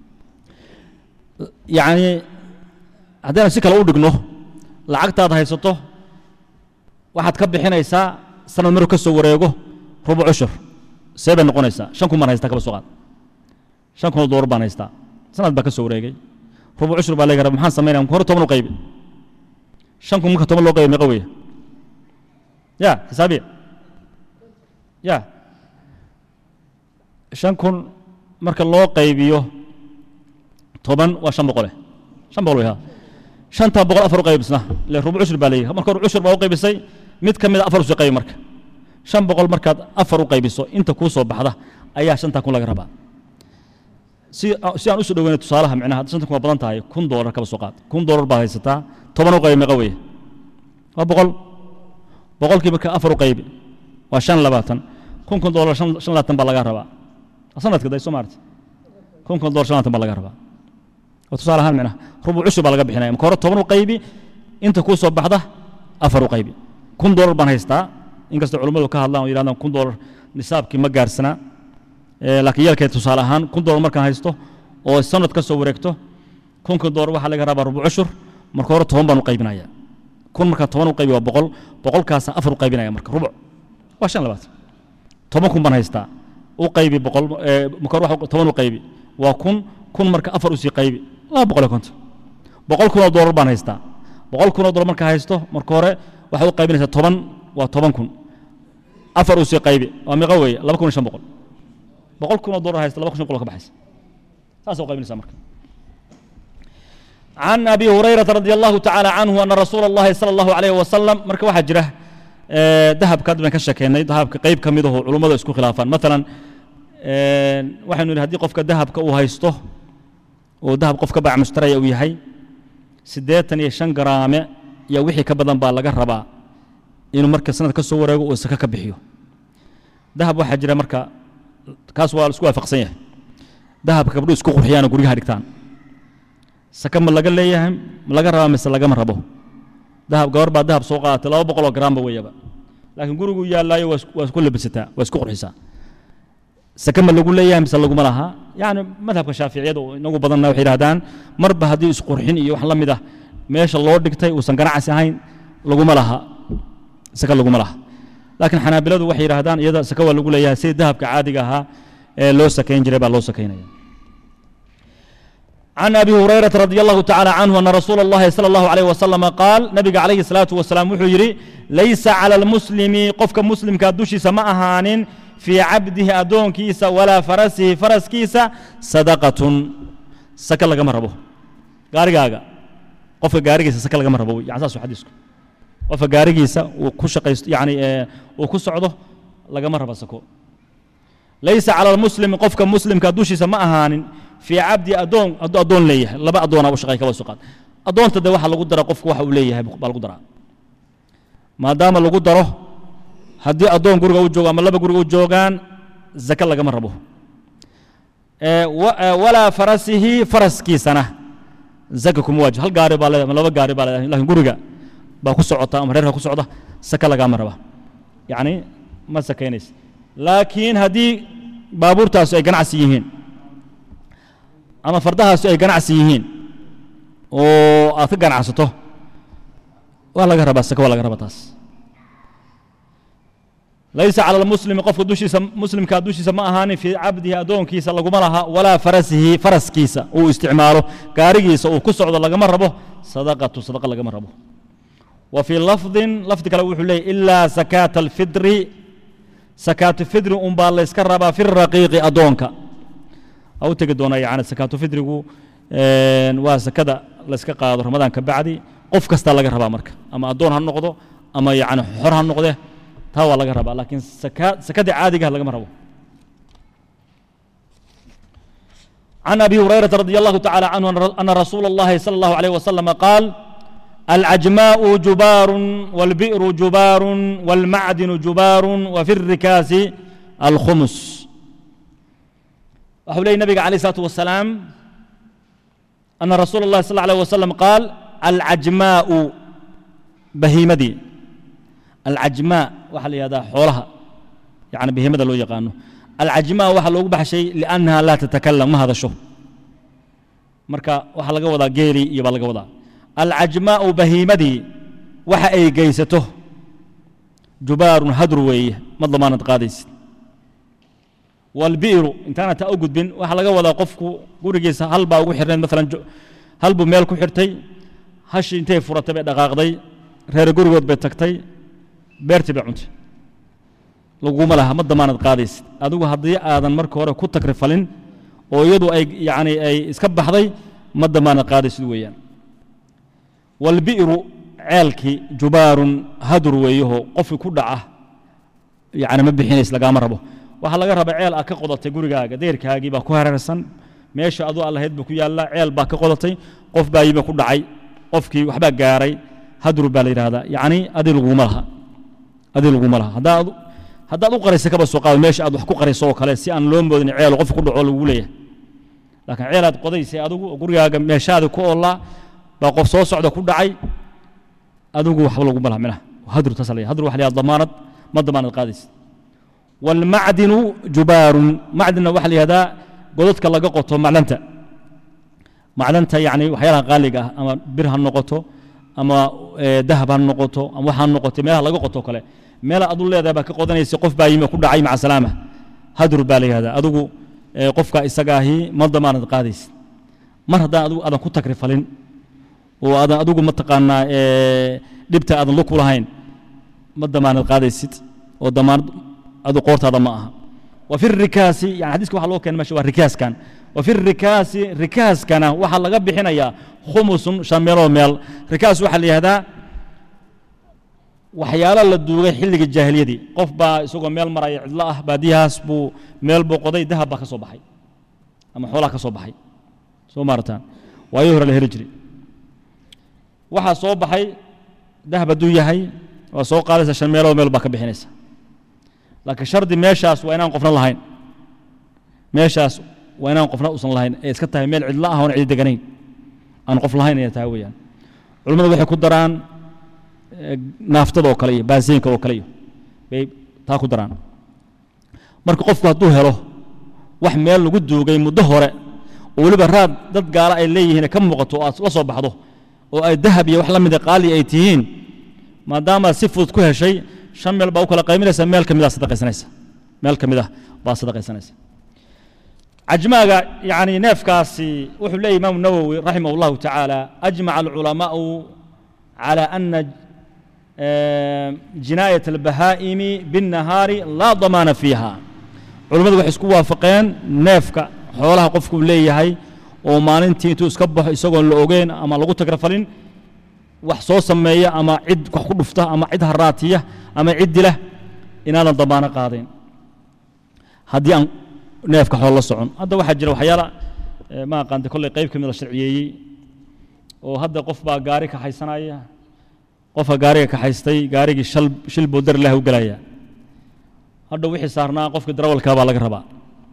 yacni haddaynu si kale u dhigno lacagtaad haysato waxaad ka bixinaysaa sanad maruu ka soo wareego rubuc cushur see bay noqonaysaa shan kun baan haystaa kaba soo qaad shan kun oo doolar baan haystaa sanad baa ka soo wareegay rubuc cushur baa leega raba maxaan samaynaya hore toban u qaybi shan kun marka toban loo qaybi meeqa weeye ya xisaabiya ya shan kun marka loo qaybiyo toban waa shan boqole shan boqol wey ha shanta boqol afar u qaybisna ile rubuc cushur baa leeyahay marka rubuc cushur baa u qaybisay mid ka mid a afar usii qaybi marka shan boqol markaad afar u qaybiso inta kuu soo baxda ayaa shantaa kun laga rabaa si si aan usoo dhoweyna tusaalaha micnaha shanta kun waa badan tahay kun doolar kaba soo qaad kun doolar baad haysataa toban u qaybi meeqa weeye waa boqol boqolkii marka afar u qaybi waa shan labaatan kun kun doolar shan shan labaatan baa laga rabaa sanadka day soo maarta kun kun doolar shan labaatan baa laga rabaa waa tusaale ahaan micnaha rubuc cushur baa laga bixinaya marka hore toban u qaybi inta kuu soo baxda afar u qaybi kun doolar baan haystaa inkastoo culummadu ka hadlaan oo yidhahdaan kun doolar nisaabkii ma gaarsanaa laakiin yeelkeed tusaale ahaan kun doolar markaan haysto oo sanad ka soo wareegto kunka doolar waxaa laga rabaa rubuc cushur marka hore toban baan u qaybinaya kun markaa toban u qaybi waa boqol boqolkaasaan afar u qaybinaya marka rubuc waa shan labaatan toban kun baan haystaa u qaybi boqol marka hore waxa toban u qaybi waa kun kun marka afar usii qaybi laba boqol iyo konton boqol kun oo doolar baan haystaa boqol kun oo doolar markaa haysto marka hore waxaad u qaybinaysaa toban waa toban kun afar usii qaybi waa meeqa weeye laba kun iyo shan boqol boqol kun oo doolar haysta laba kun shan boqol ka baxaysa saasa u qaybinaysaa marka عن أبي هريرة رضي الله تعالى عنه أن رسول الله صلى الله عليه وسلم مرك واحد جره ذهب كاد من كشكيني ذهب قيب كميده علماء اسكو خلافا مثلا waxaynu idhi haddii qofka dahabka uu haysto oo dahab qofka baac mushtaraya uu yahay siddeetan iyo shan garaame iyo wixii ka badan baa laga rabaa inuu marka sanad ka soo wareego uu saka ka bixiyo dahab waxaa jira marka kaas waa isku waafaqsan yahay dahabka gabdhu isku qurxiyaan oo guryaha dhigtaan saka ma laga leeyahay ma laga rabaa mise lagama rabo dahab gabar baa dahab soo qaadatay laba boqoloo garaamba weeyaba laakiin gurigu yaallaayo waa isku labisataa waa isku qurxisaa sake ma lagu leeyahay mise laguma laha yani madhabka shaaficiyada oo inagu badanna waxay yidhahdaan marba haddii isqurxin iyo wax la mid ah meesha loo dhigtay uusan ganacsi ahayn laguma laha sake laguma laha laakiin xanaabiladu waxay yidhahdaan iyada sake waa lagu leeyahay sidii dahabka caadiga ahaa ee loo sakayn jiray baa loo sakaynaya عن أبي هريرة رضي الله تعالى عنه أن رسول الله صلى الله عليه وسلم قال نبي عليه الصلاة والسلام وحيري ليس على المسلم قفك مسلم كادوشي سما أهان في عبده أدون كيسا ولا فرسه فرس كيسا صدقة سكا لغا مربو غارغاغا قفك غارغيسا سكا لغا مربو يعني ساسو حديثكم قفك غارغيسا وكشقيست يعني آه وكسعده لغا مربا سكو ليس على المسلم قفك مسلم كادوشي سما أهان في عبدي أدون أدون ليه لبا أدون أبو شقاي كبا سقاد أدون تدي waxa lagu dara qofku waxa uu leeyahay baa lagu daraa maadaama lagu daro haddii addoon guriga u joogo ama laba guriga u joogaan zaka lagama rabo walaa farasihi faraskiisana zaka kuma waajib hal gaari baa leedahay ama laba gaari baa leedahay laakiin guriga baa ku socota ama reerka ku socda saka lagama raba yacni ma sakaynaysa laakiin haddii baabuurtaasu ay ganacsi yihiin ama fardahaasu ay ganacsi yihiin oo aad ka ganacsato waa laga rabaa saka waa laga rabaa taas laysa cala almuslimi qofka dushiisa muslimka dushiisa ma ahaanin fii cabdihi addoonkiisa laguma laha walaa farasihi faraskiisa uu isticmaalo gaarigiisa uu ku socdo lagama rabo sadaqatu sadaqa lagama rabo wa fii lafdin lafdi kale wuxuu leeyahy ilaa sakaata alfidri sakaatu fidri unbaa layska rabaa fi raqiiqi addoonka u tegi doonaa yani sakaatu fidrigu waa sakada layska qaado ramadaan ka bacdi qof kastaa laga rabaa marka ama addoon ha noqdo ama yani xor ha noqde taa waa laga rabaa laakiin sakada caadigaha lagama rabo عن أبي هريرة رضي الله تعالى عنه أن رسول الله صلى الله عليه وسلم قال العجماء جبار والبئر جبار والمعدن جبار وفي الركاز الخمس وحولي النبي عليه الصلاة والسلام أن رسول الله صلى الله عليه وسلم قال العجماء بهيمدي العجماء وحل هذا حولها يعني بهيمدة لو يقانو العجماء وحل لو بحشي لأنها لا تتكلم ما هذا شو مركا وحل قوضا قيري يبال قوضا العجماء بهيمدي وحا أي قيسته جبار هدروي مضمانة قادس والبئر intaana taa u gudbin waxaa laga wadaa qofku gurigiisa hal baa ugu xirnayd maalan hal buu meel ku xirtay hashii intay furatay bay dhaqaaqday reer gurigood bay tagtay beertii bay cuntay laguma laha ma damaanad qaadaysid adigu haddii aadan marka hore ku takrifalin oo iyadu ay yacni ay iska baxday ma damaanad qaadaysid weeyaan walbi'ru ceelkii jubaarun hadur weeyaho qofkii ku dhaca yacni ma bixinays lagaama rabo waxaa laga rabaa ceel aad ka qodatay gurigaaga deerkaagii baa ku hareersan meesha aduu allahayd buu ku yaallaa ceel baa ka qodatay qof baa yimi ku dhacay qofkii waxbaa gaaray hadur baa la yidhahdaa yacni adi laguma laha adi laguma laha haddaad haddaad u qaraysa kaba soo qaado meesha aad wax ku qarayso oo kale si aan loo moodin ceel qof ku dhaco lagu leeyahay laakiin ceel aad qodaysay adigu oo gurigaaga meeshaada ku oolaa baa qof soo socda ku dhacay adigu waxba laguma laha minaha hadur taas la hadur waxa la yidhahdaa damaanad ma damaanad qaadaysid walmacdinu jubaarun macdinna waxaa la yihahdaa godadka laga qoto macdanta macdanta yacni waxyaalaha qaaliga ah ama bir ha noqoto ama dahab ha noqoto ama waxa ha noqoto meelaha laga qoto kale meel adu leedahay baa ka qodanaysa qof baa yimi ku dhacay maca salaama hadur baa la yihahdaa adigu qofka isagaahi ma damaanad qaadaysid mar haddaan adigu aadan ku takrifalin oo aadan adigu mataqaanaa dhibta aadan lug ku lahayn ma damaanad qaadaysid oo damaanad adu qoortaada ma aha wa fi rikaasi yani xadiiska waxa loo keenay meesha waa rikaaskan wa fi rikaasi rikaaskana waxaa laga bixinayaa khumusun shan meeloo meel rikaas waxaa la yihahdaa waxyaalo la duugay xilliga jaahiliyadii qof baa isagoo meel maraya cidlo ah baadiyahaas buu meel buu qoday dahab baa ka soo baxay ama xoolaha ka soo baxay soo maarataan waayo hore la heli jiray waxaa soo baxay dahab hadduu yahay waa soo qaadaysa shan meeloo meel baa ka bixinaysa laakiin shardi meeshaas waa inaan qofna lahayn meeshaas waa inaan qofna usan lahayn ee iska tahay meel cidlo ah oon cidi deganayn aan qof lahayn inay tahay weeyaan culimmadu waxay ku daraan naaftada oo kale iyo baasiinka oo kale iyo bay taa ku daraan marka qofku hadduu helo wax meel lagu duugay muddo hore oo weliba raad dad gaala ay leeyihiin ka muuqato oo aad la soo baxdo oo ay dahab iyo wax la mida qaali ay tihiin maadaama si fudud ku heshay shan meel baa u kala qayminaysa meel ka midaa sadaqaysanaysa meel ka mid ah baa sadaqaysanaysa cajmaaga yani neefkaasi wuxuu leeyahy imaamu nawowi raximah allahu tacaala ajmaca alculamaa'u على أن جناية البهائم بالنهار لا ضمان فيها علماء waxay isku waafaqeen neefka xoolaha qofku leeyahay oo maalintii intuu iska baxo isagoon la ogeyn ama lagu tagrafalin wax soo sameeya ama cid wax ku dhufta ama cid haraatiya ama cid dila inaadan damaano qaadayn haddii aan neefka xoolo la socon hadda waxaa jira waxyaala ma aqaanta kolley qayb ka mid la sharciyeeyey oo hadda qof baa gaari kaxaysanaya qofka gaariga kaxaystay gaarigii shal shil buu dar ilaah u gelaya hadha wixii saarnaa qofka darawalkaa baa laga rabaa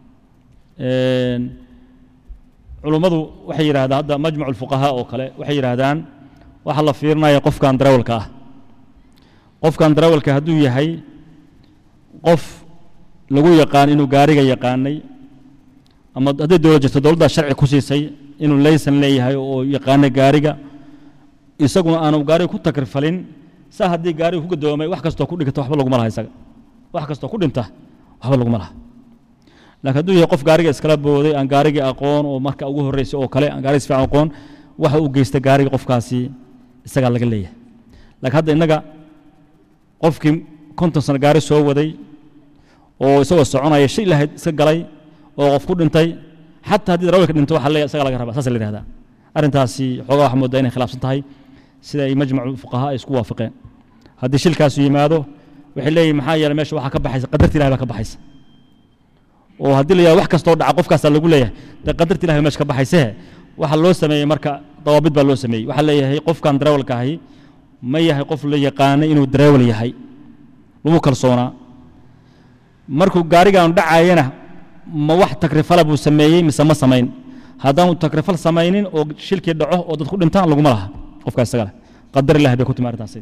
culummadu waxay yidhahdaan hadda majmacu lfuqahaa oo kale waxay yidhaahdaan waxaa la fiirinaya qofkan darawalka ah qofkan darawalka hadduu yahay qof lagu yaqaan inuu gaariga yaqaanay ama hadday dowlad jirto dowladdaa sharci ku siisay inuu laysan leeyahay oo yaqaana gaariga isaguna aanu gaariga ku takrifalin saa haddii gaariga ku gadoomay wax kastoo ku dhigta waxba laguma laha isaga wax kastoo ku dhinta waxba laguma laha laakiin hadduu yahay qof gaariga iskala booday aan gaarigii aqoon oo marka ugu horreysay oo kale aan gaariga si fiican aqoon waxa u geysta gaariga qofkaasi isagaa laga leeyahay laakiin hadda innaga qofkii konton sano gaari soo waday oo isagoo soconaya shay lahayd iska galay oo qof ku dhintay xataa haddii darawalka dhinto waxa leeyahay isagaa laga rabaa saas la yidhahdaa arrintaasi xoogaa waxaa moodaa inay khilaafsan tahay sida ay majmacu fuqahaa ay isku waafaqeen haddii shilkaasu yimaado waxay leeyihin maxaa yeelay meesha waxaa ka baxaysa qadarta ilahi baa ka baxaysa oo haddii la yihahdo wax kastoo dhaca qofkaasaa lagu leeyahay dee qadarta ilahi baa meesha ka baxaysehe waxaa loo sameeyey marka dawaabid baa loo sameeyey waxaa leeyahay qofkan darawalka ahi ma yahay qof la yaqaanay inuu darawal yahay lagu kalsoonaa markuu gaarigan dhacayana ma wax takrifala buu sameeyey mise ma samayn haddaanu takrifal samaynin oo shilkii dhaco oo dad ku dhintaan laguma laha qofka isaga leh qadar ilahi bay ku timi arrintaasi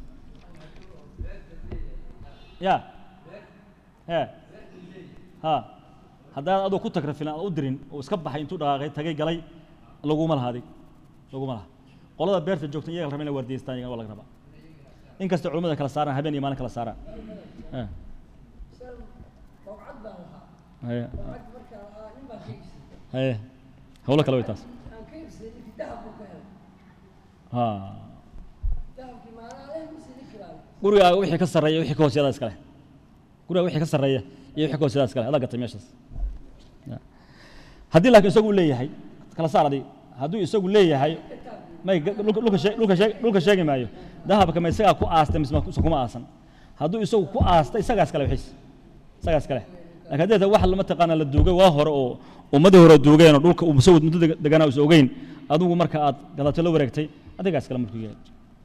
ya he ha haddaad adoo ku takrifilin aad u dirin oo iska baxay intuu dhaqaaqay tagay galay laguma laha adig laguma laha qolada beerta joogta iyaga la raba inay waardiyeystaan iyagana waa laga rabaa in kasta culimmada kala saaraan habeen iyo maalin kala saaraan haye haye hawlo kale way taas ha gurigaaga wixii ka sarreeya wixii ka hooseedaa iska leh guriga wixii ka sarreeya iyo wixii ka hooseedaa iskale adaa gatay meeshaas haddii laakiin isagu uu leeyahay kala saar adiga hadduu isagu leeyahay may dhulka dhulka shee- dhulka shee- dhulka sheegi maayo dahabka ma isagaa ku aastay mise ma- kuma aasan hadduu isagu ku aastay isagaa iskale wixiis isagaa iskale laakiin haddii ta wax lama taqaana la duugay waa hore oo ummadii hore duugeen oo dhulka uu isagu muddo deg- deganaa is ogeyn adigu marka aad gadato la wareegtay adigaa iskale markuu yahay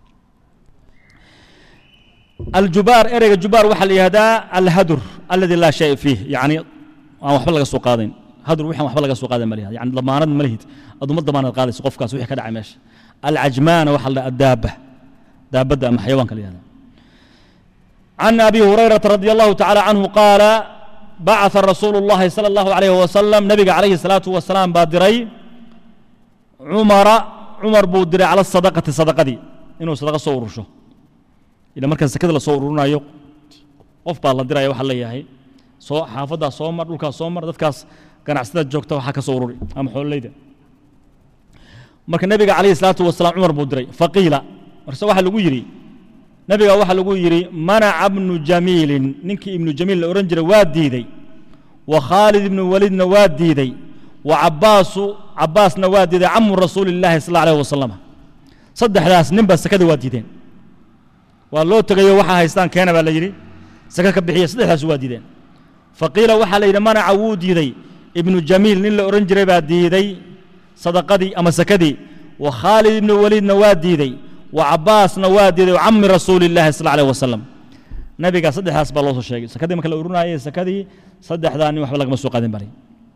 الجبار إرجع جبار وحل هذا الهدر الذي لا شيء فيه يعني aan waxba laga soo qaadayn hadur wixaan waxba laga soo qaadan malihid yani damaanad ma lihid aduma damaanad qaadayso qofkaas wixii ka dhacay meesha alcajmaana waxa la daaba daabadda ama xayawaanka la yihahda عن أبي هريرة رضي الله تعالى عنه قال بعث رسول الله صلى الله عليه وسلم نبي عليه الصلاة والسلام بادري عمر عمر بودري على الصدقة صدقة دي إنه صدقة صور شو إذا مركز كذا لا صور يو qof baa la diraya waxa leeyahay soo xaafaddaa soo mar dhulkaas soo mar dadkaas ganacsada joogta waxaa ka soo ururi ama xoololeyda marka nebiga calayhi salaatu wasalaam cumar buu diray faqiila marse waxaa lagu yidhi nebiga waxaa lagu yidhi manaca bnu jamiilin ninkii ibnu jamiil la odhan jiray waa diiday wa khaalid ibnu walidna waa diiday wa cabbaasu cabbaasna waa diiday camu rasuuli illaahi sal allahu alayh wasalam saddexdaas ninba sakada waa diideen waa loo tegayo waxaa haystaan keena baa la yidhi saka ka bixiya saddexdaas waa diideen faqiila waxaa la yidhi manaca wuu diiday ibnu jamiil nin la odhan jiray baa diiday sadaqadii ama sakadii wa khaalid ibnu waliidna waa diiday wa cabbaasna waa diiday wa cammi rasuuli illaahi sal alيh wasalam nabiga saddexdaas baa loo soo sheegay sakadii marka la urinaayay sakadii saddexdaa nin waxba lagama soo qaadin bari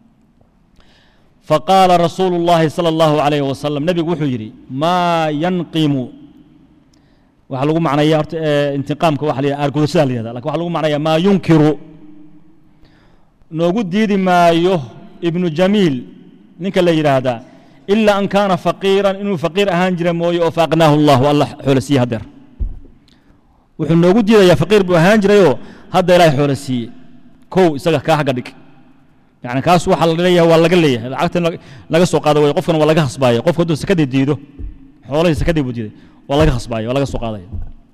faqaala rasuulu llahi sala allahu alayh wasalam nebigu wuxuu yidhi maa yanqimu waxaa lagu macnaya horta intiqaamka waxa la yidhahda aargudashada la yihahda lakin waxa lagu macnaya maa yunkiru noogu diidi maayo ibnu jamiil ninka la yidhaahdaa ilaa an kaana faqiiran inuu faqiir ahaan jira mooye oo faaqnaahu allahu alla xoolo siiye haddeer wuxuu noogu diidayaa faqiir buu ahaan jirayoo hadda ilaahay xoolo siiye kow isaga kaa xagga dhig yani kaas waxaa la leeyahay waa laga leeyahay lacagta in laga soo qaado way qofkan waa laga hasbaaya qofka hadduu sakadii diido xoolahii sakadii buu diiday waa laga hasbaaya waa laga soo qaadaya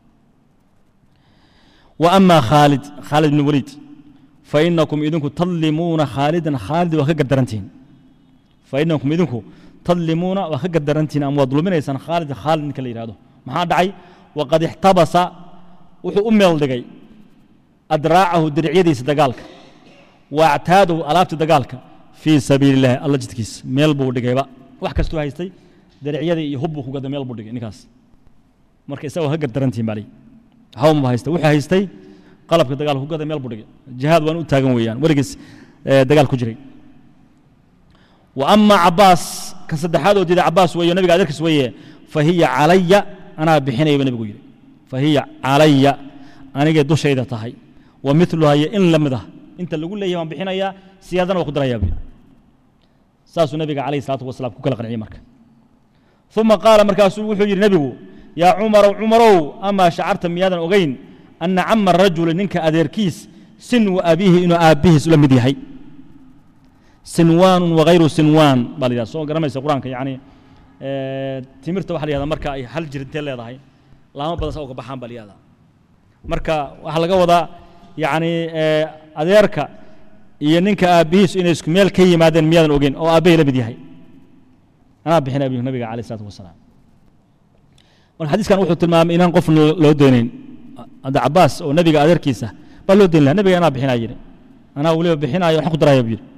wa ama khaalid khaalid ibn waliid fainakum idinku tadlimuuna khaalidan khaalid waa ka gardarantihin fainakum idinku tadlimuuna waa ka gardarantihin ama waad dulminaysaan khaalid khaalid ninka la yidhahdo maxaa dhacay waqad ixtabasa wuxuu u meel dhigay adraacahu diricyadiisa dagaalka wa actaadahu alaabta dagaalka fii sabiili illahi alla jidkiisa meel buu dhigayba wax kastuu haystay daricyadii iyo hub buu ku gaday meel buu dhigay ninkaas marka isagoo ka gardarantihin baa lii hawma haysta wuxuu haystay qalabka dagaalka ku gaday meel buu dhigay jihaad waan u taagan weeyaan weligiis dagaal ku jiray wa ama cabaas ka saddexaad oo diiday cabaas weeyo nabiga adeerkiis weeye fa hiya calaya anaa bixinaya ba nebigu yidhi fa hiya calaya anigay dushayda tahay wa miluha iyo in la mid ah inta lagu leeyahay waan bixinayaa siyaadana waa ku darayaa buu saasuu nabiga calayhi salaatu wasalaam ku kala qanciyey marka uma qaala markaasuu wuxuu yidhi nebigu yaa cumarow cumarow amaa shacarta miyaadan ogeyn ana cama rajuli ninka adeerkiis sinwu abiihi inuu aabbihiis la mid yahay sinwaanun wagayru sinwaan baa la yidhahda soo garanaysa qur-aanka yacni timirta waxa la yihahda marka ay hal jir intee leedahay laamo badan saa uga baxaan baa la yihahda marka waxaa laga wadaa yacni adeerka iyo ninka aabbihiisu inay isku meel ka yimaadeen miyaadan ogeyn oo aabbahay la mid yahay anaa bixin abihu nabiga calayh isalaatu wasalaam marka xadiiskan wuxuu tilmaamay inaan qof loo doonayn hadda cabaas oo nabiga adeerkiisa baa loo dooni laha nabiga anaa bixinaa yidhi anaa weliba bixinaayo waxaan ku daraya buu yidhi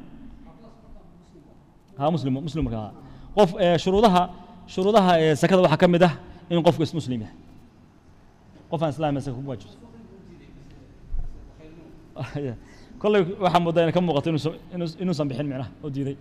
ha muslim muslim marka ha qof shuruudaha shuruudaha ee sakada waxaa ka mid ah in qofku is muslim yahay qof aan islaam saka kuma waajibto kolley waxaa moodaa inay ka muuqato inuusan inuusan bixin micnaha oo diiday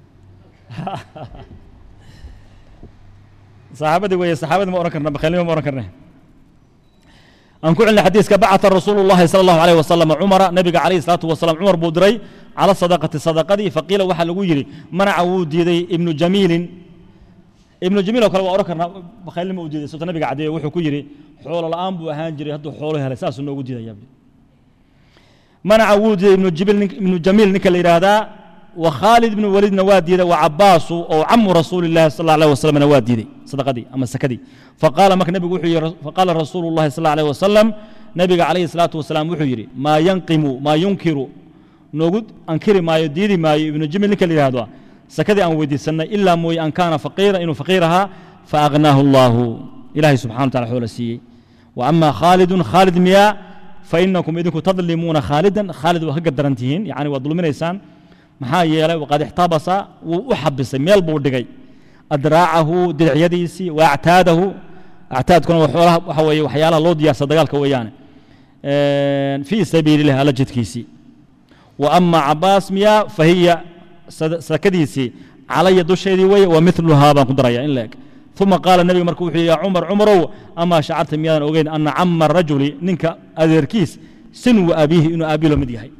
saxaabadii weeye saxaabadii ma ohan karna bakhaylnimo ma ohan karne aan ku celina xadiiska bacata rasuulu llahi sala allahu alayh wasalam cumara nabiga calayhi salaatu wasalam cumar buu diray cala sadaqati sadaqadii faqiila waxaa lagu yidhi manaca wuu diiday ibnu jamiilin ibnu jamiil oo kale waa odhan karnaa bakhaylnimo uu diiday sababta nabiga caddeeyo wuxuu ku yidhi xoolo la'aan buu ahaan jiray hadduu xoolo helay saasuu noogu diidaya manaca wuu diiday ibnu jamiil ninka la yidhaahdaa وخالد بن وليد نوادي وعباس أو عم رسول الله صلى الله عليه وسلم نوادي صدقدي أما سكدي فقال مك نبي وحي فقال رسول الله صلى الله عليه وسلم nabiga calayhi salaatu wasalaam wuxuu yidhi maa yanqimu maa yunkiru noogu ankiri maayo diidi maayo ibnu jimil ninka la yidhahdo sakadii aan weydiisannay ilaa mooye an kaana faqiira inuu faqiir ahaa faaghnaahu allaahu ilaahay subxana wa tacala xoola siiyey wa ama khaalidun khaalid miyaa fainakum idinku tadlimuuna khaalidan khaalid waa ka gadaran tihiin yani waa dulminaysaan maxaa yeelay waqad ixtabasa wuu u xabisay meel buu dhigay adraacahu diricyadiisii wa actaadahu actaadkuna waa xoolaha waxa weeye waxyaalaha loo diyaarsa dagaalka weeyaane fii sabiili illah alla jidkiisii wa ama cabaas miyaa fahiya sakadiisii calaya dusheedii weye wa miluhaa baan ku daraya in la eg uma qaala nebiga marka wuxuu yidhi yaa cumar cumarow amaa shacarta miyaadan ogeyn ana cama rajuli ninka adeerkiis sinwu abiihi inuu aabii la mid yahay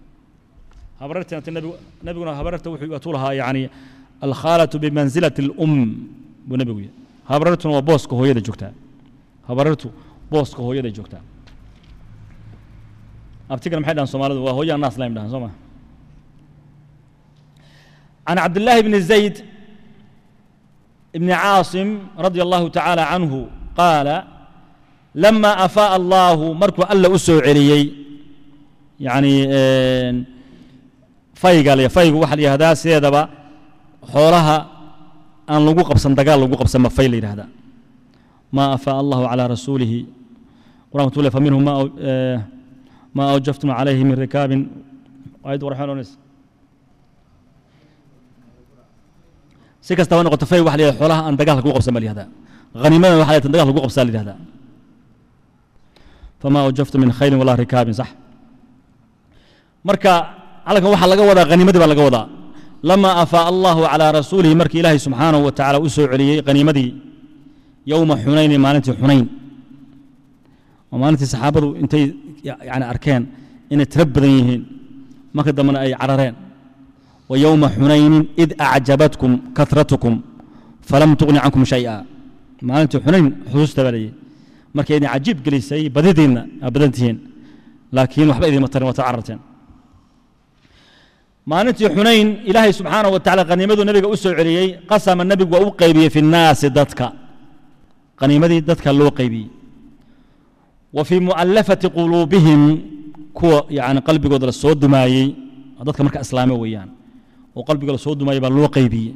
nabiguna habararta wuxuu atuu lahaa yani alkhaalatu bimansilati اlum buu nebigu yidhi habarartuna waa booska hooyada joogtaa habarartu booska hooyada joogtaa abtigana maxay dhahan soomaalidu waa hooyada naas laym dhahan soo ma عن عبد الله بن زيد بن عاصم رضي الله تعالى عنه قال لما أفاء الله مركو ألا أسو عليي يعني فايق علي فايق واحد يهدا سيدبا حولها أن لقو قبسا دقال لقو قبسا ما فايل هذا ما أفاء الله على رسوله قرآن تقول فمنهم ما ما أوجفتم عليه من ركاب وأيد ورحمن ونس si kastaba noqoto fay waxa la yidhahda xoolaha aan dagaalka kugu qabsan baa la yihahdaa haniimada waxa la yidhahda dagaalka kugu qabsaa la yihahdaa famaa awjaftu min khayrin walaa rikaabin sax marka halkan waxaa laga wadaa haniimadii baa laga wadaa lama afaa allahu calaa rasuulihi markii ilaahay subxaanahu wa tacaala u soo celiyey haniimadii yowma xunayni maalintii xunayn oo maalintii saxaabadu intay yani arkeen inay tiro badan yihiin marka dambena ay carareen ويوم حنين إذ أعجبتكم كثرتكم فلم تغن عنكم شيئا ما أنت حنين حسوس تبالي marka idin cajiib gelisay badidiinna aa badantihiin laakiin waxba idinma tarin waa tacararteen maalintii xunayn ilaahay subxaanahu wa tacala qaniimaduu nabiga u soo celiyey qasama nebigu waa u qaybiyey fi nnaasi dadka qaniimadii dadka loo qaybiyey wa fii mu'allafati quluubihim kuwa yani qalbigooda la soo dumaayey dadka marka islaame weeyaan oo qalbiga la soo dumaayey baa loo qaybiyey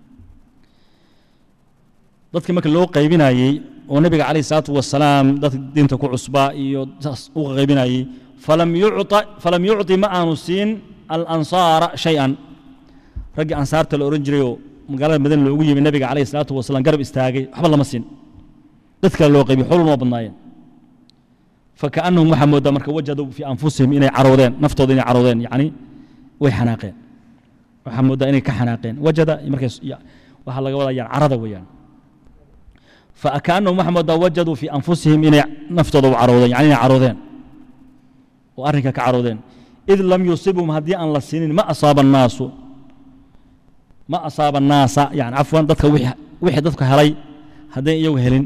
dadkii marka loo qaybinayey oo nebiga calayh isalaatu wasalaam dadka diinta ku cusbaa iyo saas u qaybinayey falam yucta falam yucطi ma aanu siin alansaara shay-an raggii ansaarta la odhan jirayoo magaalada madina loogu yimi nebiga calayh isalaatu wasalaam garab istaagay waxba lama siin dad kale loo qaybiy xolun waa badnaayeen fakaannahum waxaa moodaa marka wajaduu fii anfusihim inay caroodeen naftooda inay caroodeen yacni way xanaaqeen waxaa moodaa inay ka xanaaqeen wajada markay waxaa laga wadaa yani carada weeyaan فكأنهم محمد وجدوا في أنفسهم إن نفتض عروضين يعني عروضين وأرنك كعروضين إذ لم يصيبهم هدي أن لسنين ما أصاب الناس ما أصاب الناس يعني عفوا دتك وحي دتك هلي هدي يو هلين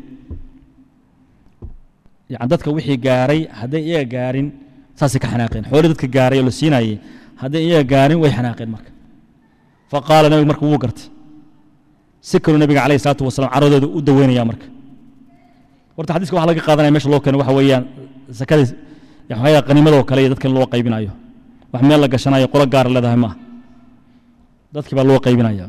يعني دتك وحي قاري هدي إيه قارين ساسي كحناقين حولي دتك قاري لسيناي هدي إيه قارين وي حناقين مرك فقال نبي مرك وقرت si kaluu nabiga calayh isalaatu wasalaam caradooda u daweynaya marka horta xadiiska waxa laga qaadanaya meesha loo keeno waxa weeyaan sakadii waxyaala qaniimadoo kale iyo dadka loo qaybinayo wax meel la gashanayo qolo gaara leedahay maaha dadkii baa loo qaybinaya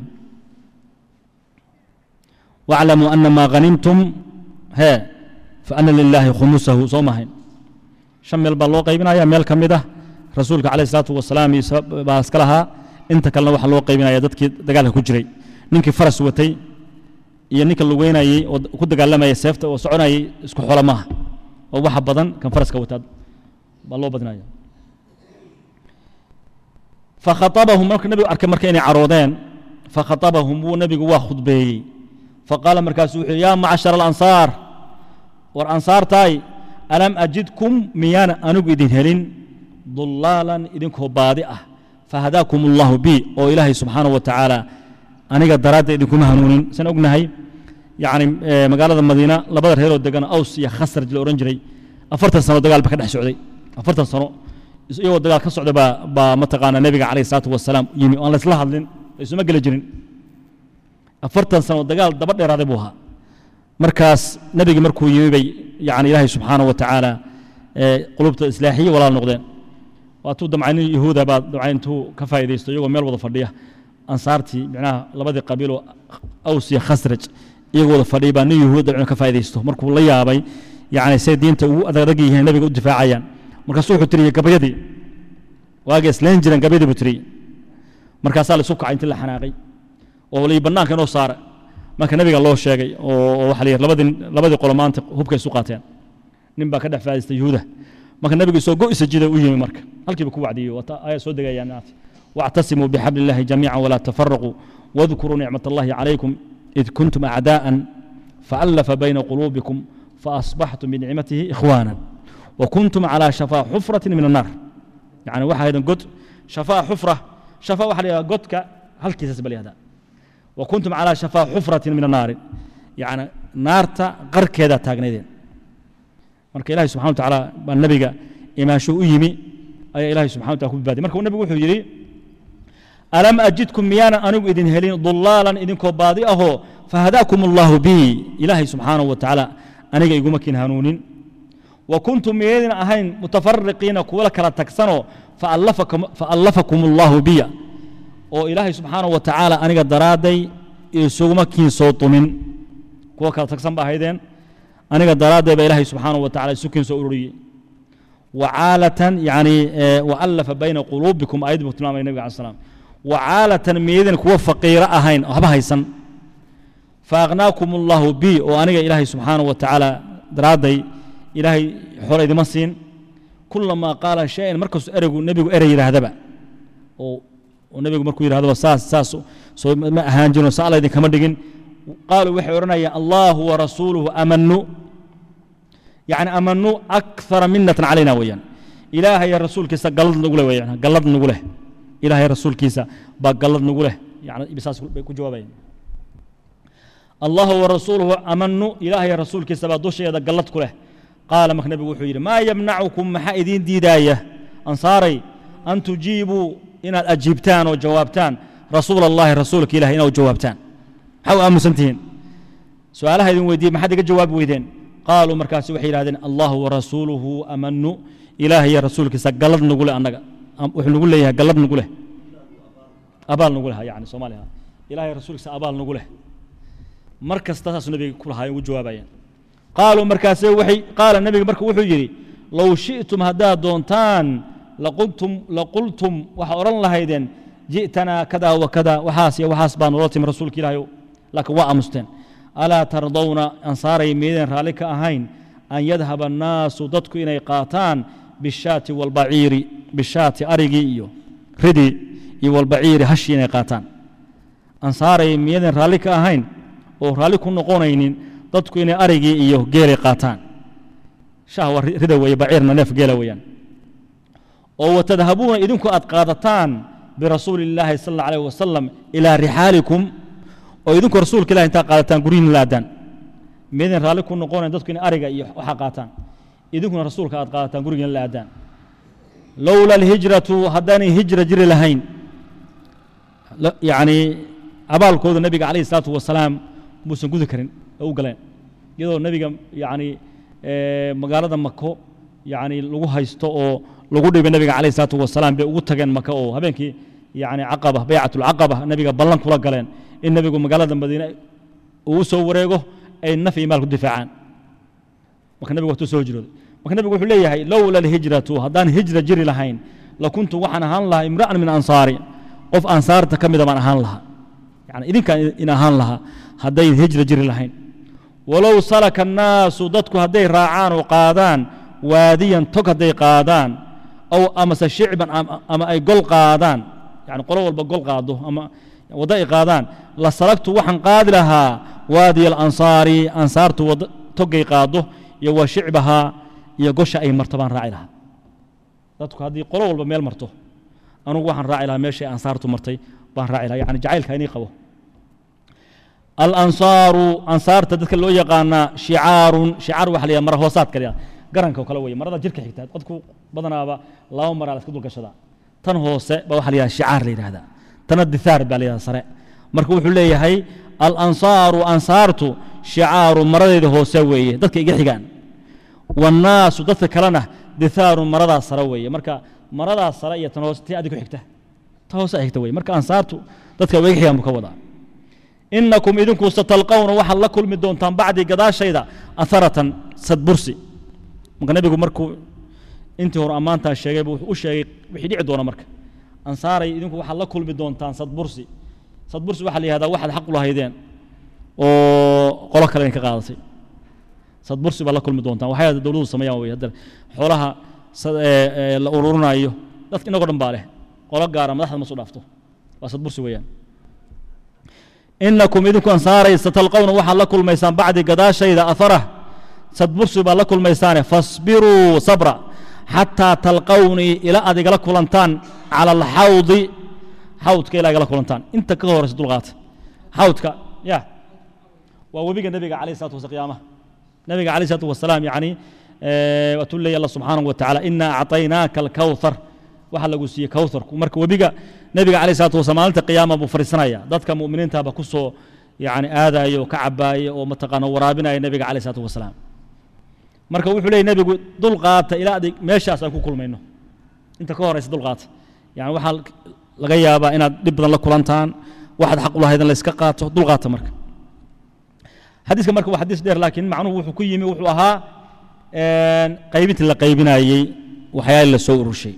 واعلموا أن ما غنمتم هي فأن لله خمسه soo mahayn shan meel baa loo qaybinaya meel ka mid ah rasuulka calayh isalaatu wasalaam baa iska lahaa inta kalena waxaa loo qaybinaya dadkii dagaalka ku jiray ninkii faras watay iyo ninka lugeynayey oo ku dagaalamayay seefta oo soconayay isku xoolo maaha oo waxa badan kan faraska wataa baa loo badinaya fakhatabahum marka nebigu arkay marka inay caroodeen fakhatabahum wuu nebigu waa khudbeeyey faqaala markaasu wuxuu yaa macashara alansaar war ansaartaay alam ajidkum miyaana anigu idin helin dulaalan idinkoo baadi ah fahadaakum allahu bi oo ilaahay subxaanahu wa tacaala aniga daraaddeed idinkuma hanuunin san ognahay yani magaalada madiina labada reeroo degan aws iyo khasraj la odhan jiray afartan sano dagaal ba ka dhex socday afartan sano iyagoo dagaal ka socda baa baa mataqaana nebiga calayh isalaatu wasalaam yimi aan laysla hadlin laysuma geli jirin afartan sano dagaal daba dheeraaday buu ahaa markaas nebigii markuu yimi bay yani ilaahay subxaanahu wa tacaala qulubta islaaxiye walaal noqdeen waatuu damcay nin yahuuda baa damcay intuu ka faa'iidaysto iyagoo meel wada fadhiya ansaartii micnaha labadii qabiiloo aws iyo khasraj iyagoo wada fadhiya baa nin yahuud damcay ka faa'iidaysto markuu la yaabay yacni say diinta ugu adag yihiin nabiga u difaacayaan markaasuu wuxuu tiriyey gabayadii waagay islayn jireen gabayadii buu tiriyey markaasaa la isu kacay intii la xanaaqay oo lii bannaanka inoo saara marka nabiga loo sheegay oo waxa la yidhi labadii labadii qolo maanta hubkay isu qaateen nin baa ka dhex faa'idaystay yuhuuda marka nabigu isoo go'isa jida u yimi marka halkiiba ku wacdiyey wata ayaa soo degayaan naati واعتصموا بحبل الله جميعا ولا تفرقوا واذكروا نعمة الله عليكم إذ كنتم أعداء فألف بين قلوبكم فأصبحتم بنعمته إخوانا وكنتم على شفا حفرة من النار يعني واحد قد شفا حفرة شفا واحد قدك هل كيس هذا وكنتم على شفا حفرة من النار يعني نارتا غر كذا تاغنيدين marka ilaahay subxana wa tacaala baa nabiga imaansho u yimi ayaa ilaahay subxana wa taala ku badbaadiyay marka nabigu wuxuu yidhi alam ajidkum miyaanan anigu idin helin dulaalan idinkoo baadi ahoo fahadaakum allahu bii ilaahay subxaanahu wa tacaala aniga iguma kin hanuunin wa kuntum miyaydin ahayn mutafariqiina kuwa kala tagsanoo faallafakum allahu biya oo ilaahay subxaanahu wa tacaala aniga daraadday isuguma kiin soo tumin kuwa kala tagsan ba ahaydeen aniga daraadday baa ilaahay subxaanahu wa tacala isu kiin soo ururiyey wacaalatan yani waallafa bayna quluubikum ayad buu tilmaamaya nabiga alai slam wacaalatan miyaydin kuwa faqiiro ahayn waxba haysan faaqnaakum allahu bi oo aniga ilaahay subxaanahu wa tacaala daraadday ilaahay xore idima siin kulamaa qaala shay-an markastuu ereygu nebigu erey yidhaahdaba oo nebigu markuu yidhahdaba saas saas soo ma ahaan jirin sa alla idinkama dhigin qaaluu waxay odhanayaan allahu warasuuluhu amanu يعني أمنوا أكثر منة علينا ويان إلهي يا رسول كيسا قلد نقوله ويان قلد نقوله إلهي يا رسول كيسا بقلد نقوله يعني بساس كجوابين الله ورسوله أمنوا إلهي يا رسول كيسا بدوش يدا قلد كله قال مكنبي وحير ما يمنعكم محايدين ديداية أنصاري أن تجيبوا إن الأجيبتان وجوابتان رسول الله رسولك إلهي إنه جوابتان حو أمسنتين سؤالها يدين ويدين ما حد جواب ويدين قالوا مركاس وحي يراهدين الله ورسوله امنوا الهي يا رسولك سقلد نقول انغا وحي نقول ليه قلد نقول ابال نقول يعني سوماليها الهي رسولك ابال نقول مركز تاسس النبي كل هاي وجوابين قالوا مركاس وحي قال النبي مركو وحي يري لو شئتم هدا دونتان لقلتم لقلتم وحورن لهيدين جئتنا كذا وكذا وحاس يا وحاس بان ولتم رسولك الهي لكن وامستين alaa tardawna ansaaray miidan raalli ka ahayn an yadhaba annaasu dadku inay qaataan bishaati walbaciiri bishaati arigii iyo ridii iyo walbaciiri hashii inay qaataan ansaaray miyadan raalli ka ahayn oo raalli ku noqonaynin dadku inay arigii iyo geelay qaataan shah waa rida weeye baciirna neef geela weeyaan oo watadhabuuna idinku aad qaadataan birasuuli illaahi sal alla alayh wasalam ilaa rixaalikum oo idinku rasuulka ilahi intaa qaadataan guryihin la aadaan miyadan raalli ku noqonayn dadku inay ariga iyo waxa qaataan idinkuna rasuulka aad qaadataan gurigiina la aadaan lowla alhijratu haddaanay hijra jiri lahayn yacni abaalkooda nebiga calayhi salaatu wasalaam muusan gudi karin oo u galeen iyadoo nebiga yacni magaalada mako yacni lagu haysto oo lagu dhibay nebiga calayhi salaatu wasalaam bay ugu tageen maka oo habeenkii yacni caqaba baycatulcaqaba nebiga ballan kula galeen in nebigu magaalada madiine uu u soo wareego ay naf iyo maal ku difaacaan marka nebigu watuu soo hijrooday marka nebigu wuxuu leeyahay lowla alhijratu haddaan hijra jiri lahayn lakuntu waxaan ahaan lahaa imra'an min ansaari qof ansaarta ka mida baan ahaan lahaa yani idinkaan in ahaan lahaa hadday hijra jiri lahayn walow salaka annaasu dadku hadday raacaan oo qaadaan waadiyan tog hadday qaadaan aw amase shicban ama ay gol qaadaan yani qolo walba gol qaado ama waddo ay qaadaan la salagtu waxaan qaadi lahaa waadiya alansaari ansaartu waddo togay qaado iyo wa shicbahaa iyo gosha ay marto baan raaci lahaa dadku haddii qolo walba meel marto anugu waxaan raaci lahaa meeshay ansaartu martay baan raaci lahaa yani jacaylka inii qabo alansaaru ansaarta dadka loo yaqaanaa shicaarun shicaar waxa la yidhaha mara hoosaadka la yidhaha garanka oo kale weeye marada jirka xigta dadku badanaaba laba maraa la iska dulgashadaa tan hoose baa waxa la yidhaha shicaar la yidhahdaa tana dithaar baa la yidhahda sare marka wuxuu leeyahay alansaaru ansaartu shicaaru maradeeda hoose weeye dadka iga xigaan wannaasu dadka kalena dithaarun maradaas sare weeye marka maradaas sare iyo tan hoose tii adig ku xigta ta hoose ay xigta weye marka ansaartu dadka way xigaan buu ka wadaa inakum idinku satalqawna waxaad la kulmi doontaan bacdii gadaashayda aharatan sadbursi marka nebigu markuu intii hore ammaantaa sheegay buu u sheegay wixii dhici doona marka ansaaray idinku waxaad la kulmi doontaan sadbursi sadbursi waxaa la yihahdaa waxaad xaq u lahaydeen oo qolo kale idinka qaadatay sadbursi baad la kulmi doontaan waxay dowladdu sameeyaan wey hadda xoolaha la ururinayo dadka inagoo dhan baa leh qolo gaara madaxda ma soo dhaafto waa sadbursi weeyaan inakum idinku ansaaray satalqawna waxaad la kulmaysaan bacdi gadaashayda aharah sadbursi baad la kulmaysaane fasbiruu sabra xataa talqawnii ila aad igala kulantaan cala alxawdi xawdka ilaa igala kulantaan inta ka horeysa dulqaata xawdka ya waa webiga nebiga calayh salatu wasa qiyaamaha nebiga calayh salatu wasalaam yacni waatuu leeya allah subxaanahu wa tacaala inaa acطaynaaka alkawthar waxaa lagu siiyey kawtharku marka webiga nebiga calayh salatu wasalaam maalinta qiyaama buu fariisanaya dadka mu'miniintaaba ku soo yani aadaya oo ka cabaaya oo mataqaana waraabinaya nebiga calayh salatu wasalaam marka wuxuu leeyay nebigu dulqaata ilaa adig meeshaas aan ku kulmayno inta ka horeysa dulqaata yani waxaa laga yaabaa inaad dhib badan la kulantaan waxaad xaq u lahayd in la iska qaato dulqaata marka xadiiska marka waa xadiis dheer laakiin macnuhu wuxuu ku yimi wuxuu ahaa qaybintii la qaybinayey waxyaali la soo urushay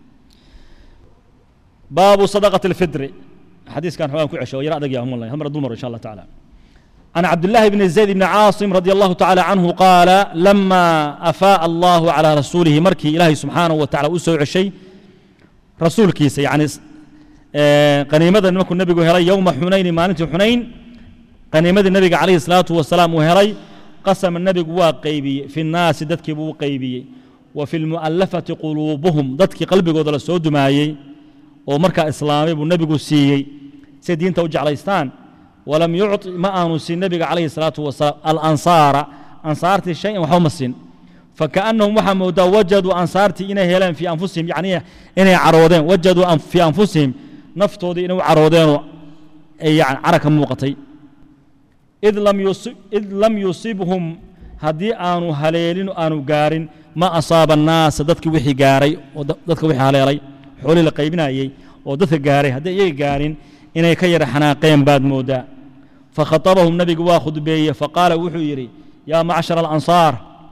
baabu sadaqati alfidri xadiiskan xogaan ku cesho yar adag yahay wallahi hal mar dul maro insha allah tacaala عن عبد الله بن زيد بن عاصم رضي الله تعالى عنه قال لما أفاء الله على رسوله مركي إلهي سبحانه وتعالى أسوع شيء رسول كيس يعني قنيمة نمك النبي هري يوم حنين ما ننتي حنين قنيمة النبي عليه الصلاة والسلام وهري قسم النبي واقيبي في الناس دتك بوقيبي وفي المؤلفة قلوبهم دتك قلبي قدر السود مايي ومركا إسلامي بالنبي سيي سيدين توجع عليستان ولم يعطي ما أنسي النبي عليه الصلاة والسلام الأنصار أنصارتي شيء وحوم السن فكأنهم محمد وجدوا أنصارتي إنه هلان في أنفسهم يعني إنه عرودين وجدوا في أنفسهم نفتوا دي إنه عرودين يعني عركة موقتي إذ لم يصيب إذ لم يصيبهم هدي آنو هليلين آنو قارن ما أصاب الناس دتك وحي قاري ودتك وحي هليلي حولي لقيبنا يي ودتك قاري هدي يي قارن إنه كير حناقين بعد مودا فخطبهم نبي واخذ بيه فقال وحو يري يا معشر الأنصار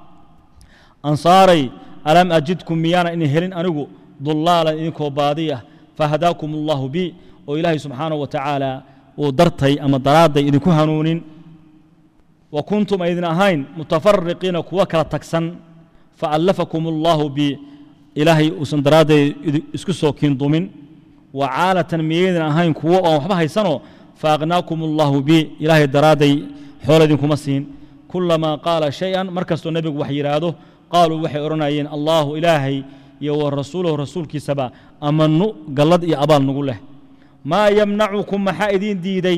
أنصاري ألم أجدكم ميانا إني هلين أنقو ضلالا إنكو بادية فهداكم الله بي وإلهي سبحانه وتعالى ودرتي أما درادي إذن هنونين وكنتم أيضا أهين متفرقين كوكرة تكسن فألفكم الله بي إلهي أسندرادي إسكسو كين ضمن وعالة ميدنا أهين كوا وحبها يسنو فأغناكم الله بي إلهي درادي حولدكم السين كلما قال شيئا مركز النبي وحي راده قالوا وحي أرنايين الله إلهي يو رسوله رسول كسبا أمنوا قلد يا أبال نقول له ما يمنعكم محايدين ديدي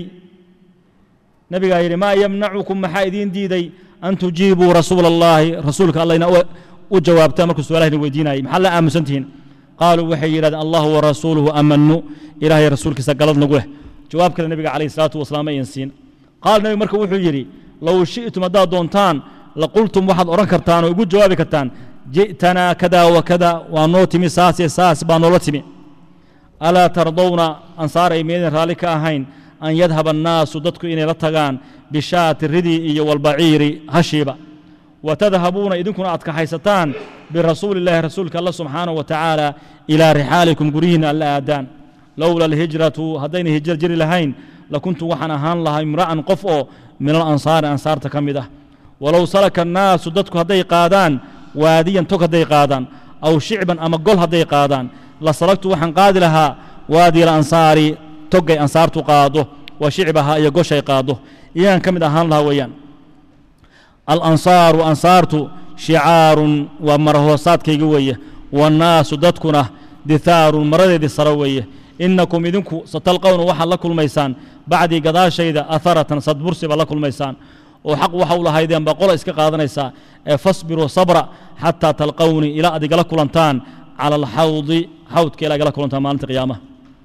نبي قال ما يمنعكم محايدين ديدي أن تجيبوا رسول الله رسولك الله ينأوى وجوابتا مركز سؤاله الويدين محل آمسنتين قالوا وحي يراد الله ورسوله أمنوا إلهي رسولك سقلد نقول جواب كذا النبي عليه الصلاة والسلام ينسين قال النبي مركب وحي يري لو شئتم أدا دونتان لقلتم واحد أوران كرتان ويقول جوابي كرتان جئتنا كذا وكذا ونوتمي ساسي ساس بانولتمي ألا ترضون أنصار يمين رالك أهين أن يذهب الناس ضدك إني لتغان بشاة الردي والبعير هشيبة وتذهبون إذنكم أتك حيستان برسول الله رسولك الله سبحانه وتعالى إلى رحالكم قرين ألا أدان لولا الهجرة هدين هجر جري لهين لكنت وحنا هان لها امرأ قفو من الأنصار أنصار تكمده ولو سلك الناس ضدك هدي قادان واديا تك هدي قادان أو شعبا أما قل هدي قادان لسلكت وحن قاد لها وادي الأنصار تقي أنصار تقاده وشعبها يقوش يقاده إيان كمده هان لها ويان الأنصار وأنصارت شعار ومرهوسات كيقوية والناس ضدكنا دثار مرد سروية إنكم إذنكم ستلقون وحا لكل ميسان بعد قضاء شيدا أثرة صد برسب لكل ميسان وحق وحول هيدين بقول إسك قادنيسا فاصبروا صبرا حتى تلقوني إلى أدق لكل أنتان على الحوض حوض كيلا لكل أنتان مالنت قيامة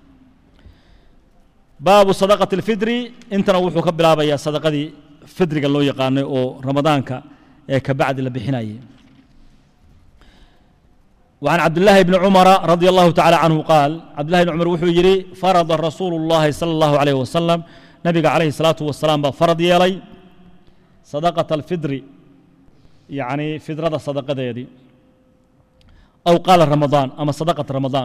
باب صدقة الفدر انت نوحو كبلا بيا صدقة دي فدر قال له يقاني او رمضانك كبعد اللي بحنايه وعن عبد الله بن عمر رضي الله تعالى عنه قال عبد الله بن عمر وحو يري فرض رسول الله صلى الله عليه وسلم نبي عليه الصلاة والسلام فرض يلي صدقة الفدر يعني فدرة صدقة يدي أو قال رمضان أما صدقة رمضان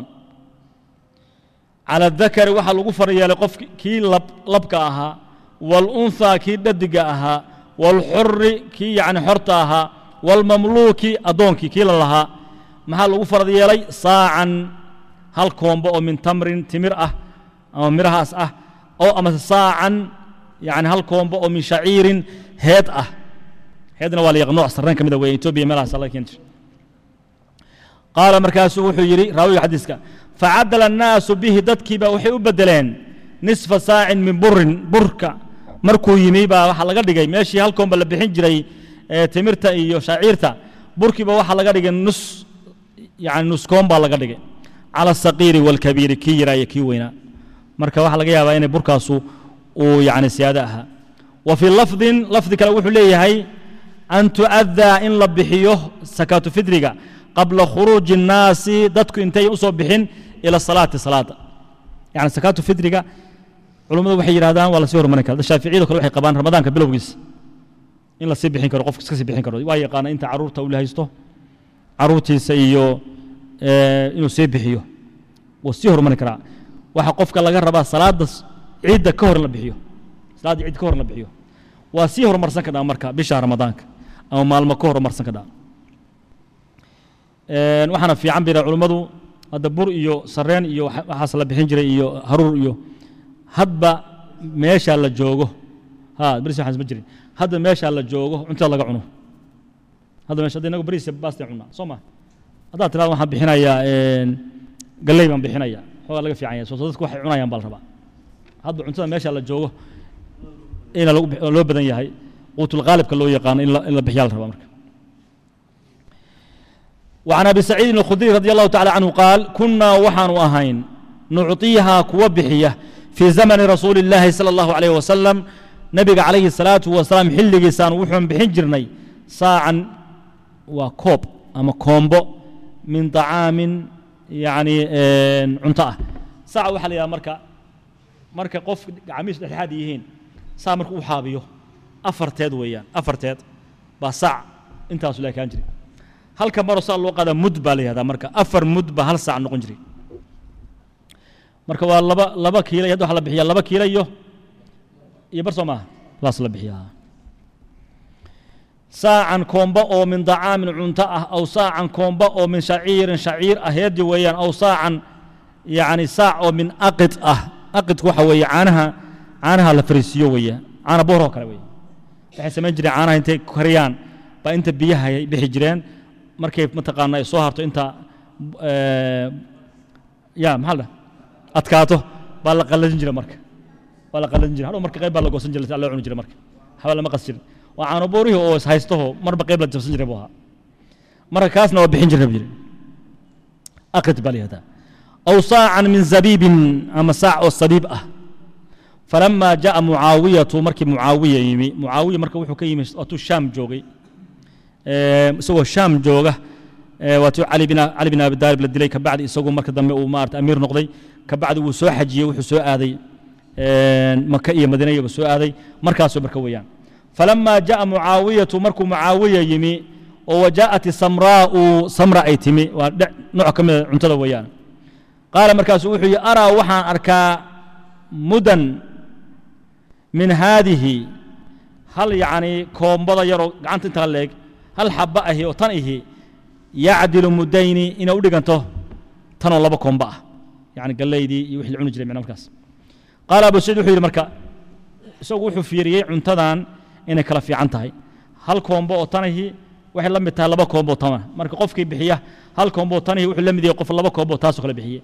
على الذكر وحا لغو فريا لقف كي لب لبك أها والأنثى كي ددق أها والحر كي يعني حرت أها والمملوك أدونك كي لها maxaa lagu farad yeelay saacan hal koombo oo min tamrin timir ah ama mirahaas ah oo amase saacan yani hal koombo oo min shaciirin heed ah heedna waa la yaq nooc sarreen ka mida weeye etoobiya meelahaas laga keeni jira qaala markaasuu wuxuu yidhi raawiga xadiiska facadala annaasu bihi dadkiiba waxay u beddeleen nisfa saacin min burin burka markuu yimi baa waxaa laga dhigay meeshii hal koomba la bixin jiray timirta iyo shaciirta burkiiba waxaa laga dhigay nus يعني نسكون baa laga dhigay على الصقير والكبير kii yaraa iyo kii weynaa marka waxaa laga yaabaa inay burkaasu uu يعني siyaado ahaa وفي لفظ لفظ kale wuxuu leeyahay أن تؤذى in la bixiyo سكاة فدriga قبل خروج الناس dadku intay usoo bixin إلى الصلاة صلاada يعني سكاة فدriga culummadu waxay yidhahdaan waa lasii hormarin kara shaaficiyadu kale waxay qabaan ramadaanka bilowgiisa in lasii bixin karo qofka iska sii bixin karo waa yaqaana inta caruurta uu haysto caruurtiisa iyo inuu sii bixiyo wuu sii hormari karaa waxaa qofka laga rabaa salaada ciidda ka hor in la bixiyo salaadda ciidda ka hor in la bixiyo waa sii horumarsan kadhaa marka bisha ramadaanka ama maalmo ka horumarsan kadhaa waxaana fiican bira culummadu hadda bur iyo sareen iyo waxaas la bixin jiray iyo haruur iyo hadba meesha la joogo ha beris waxaas ma jirin hadba meesha la joogo cuntada laga cuno hadda meesha hadda inagu bariis baastaan cunaa soo ma haddaad tirahdo waxaan bixinayaa galley baan bixinayaa xoogaa laga fiican yahay soo dadku waxay cunayaan baa la rabaa hadda cuntada meesha la joogo ina loo badan yahay quutul qaalibka loo yaqaano in la bixiyaa la rabaa marka وعن أبي سعيد الخدري رضي الله تعالى عنه قال كنا وحن أهين نعطيها كوبحية في زمن رسول الله صلى الله عليه وسلم نبي عليه الصلاة والسلام حل جسان وحن بحجرني ساعا وكوب أما كومبو من طعام يعني عنطاء ساعة وحل يا مركا مركا قف عميس الحاد يهين ساعة مركا وحابيو أفرتيد ويان أفرتيد بساع انت أصلا كان جري halka maro saa loo qaada mud baa la yihahdaa marka afar mud baa hal saac noqon jiray marka waa laba laba kiilo hadda waxaa la bixiyaa laba kiilo iyo iyo bar soo maaha saas la bixiyaa saacan koomba oo min dacaamin cunto ah aw saacan koomba oo min shaciirin shaciir ah heedi weeyaan aw saacan yacni saac oo min aqid ah aqidku waxa weeye caanaha caanaha la fariisiyo weeye caana booroo kale weeye waxay samayn jireen caanaha intay kariyaan baa inta biyaha ay bixi jireen markay mataqaana ay soo harto inta ya maxaa la adkaato baa la qalladin jira marka baa la qalladin jira hadhow marka qayb baa la goosan jiray si loo cuni jiray marka haba lama qas jirin waa caano boorihii oo is haystaho marba qayb la jabsan jiray buu ahaa marka kaasna waa bixin jiray jiri aqid baa la yihahdaa aw saacan min zabiibin ama saac oo sabiib ah فلما جاء معاوية مركي معاوية يمي معاوية مركي وحو كيمي واتو الشام جوغي isagoo shaam jooga waatuu cali bin cali bin abi daalib la dilay kabacdi isagoo marka dambe uu maarata amiir noqday kabacdi wuu soo xajiyey wuxuu soo aaday maka iyo madiina iyaba soo aaday markaasoo marka weeyaan falama jaءa mucaawiyatu markuu mucaawiya yimi oo wajaءat samraa'u samra ay timi waa nooc ka mida cuntada weeyaan qaala markaasu wuxuu yihi araa waxaan arkaa mudan min haadihi hal yacni koombada yaroo gacanta intaa leeg hal xaba ahi oo tan ihi yacdilu mudayni inay u dhiganto tanoo laba koomba ah yani gallaydii iyo wixii la cuni jiray micna markaas qaala abu saciid wuxuu yidhi marka isagu wuxuu fiiriyey cuntadan inay kala fiican tahay hal koombo oo tan ihi waxay la mid tahay laba koombo oo tana marka qofkii bixiya hal koombo oo tan ihi wuxuu la mid yahay qof laba koombo oo taasoo kale bixiye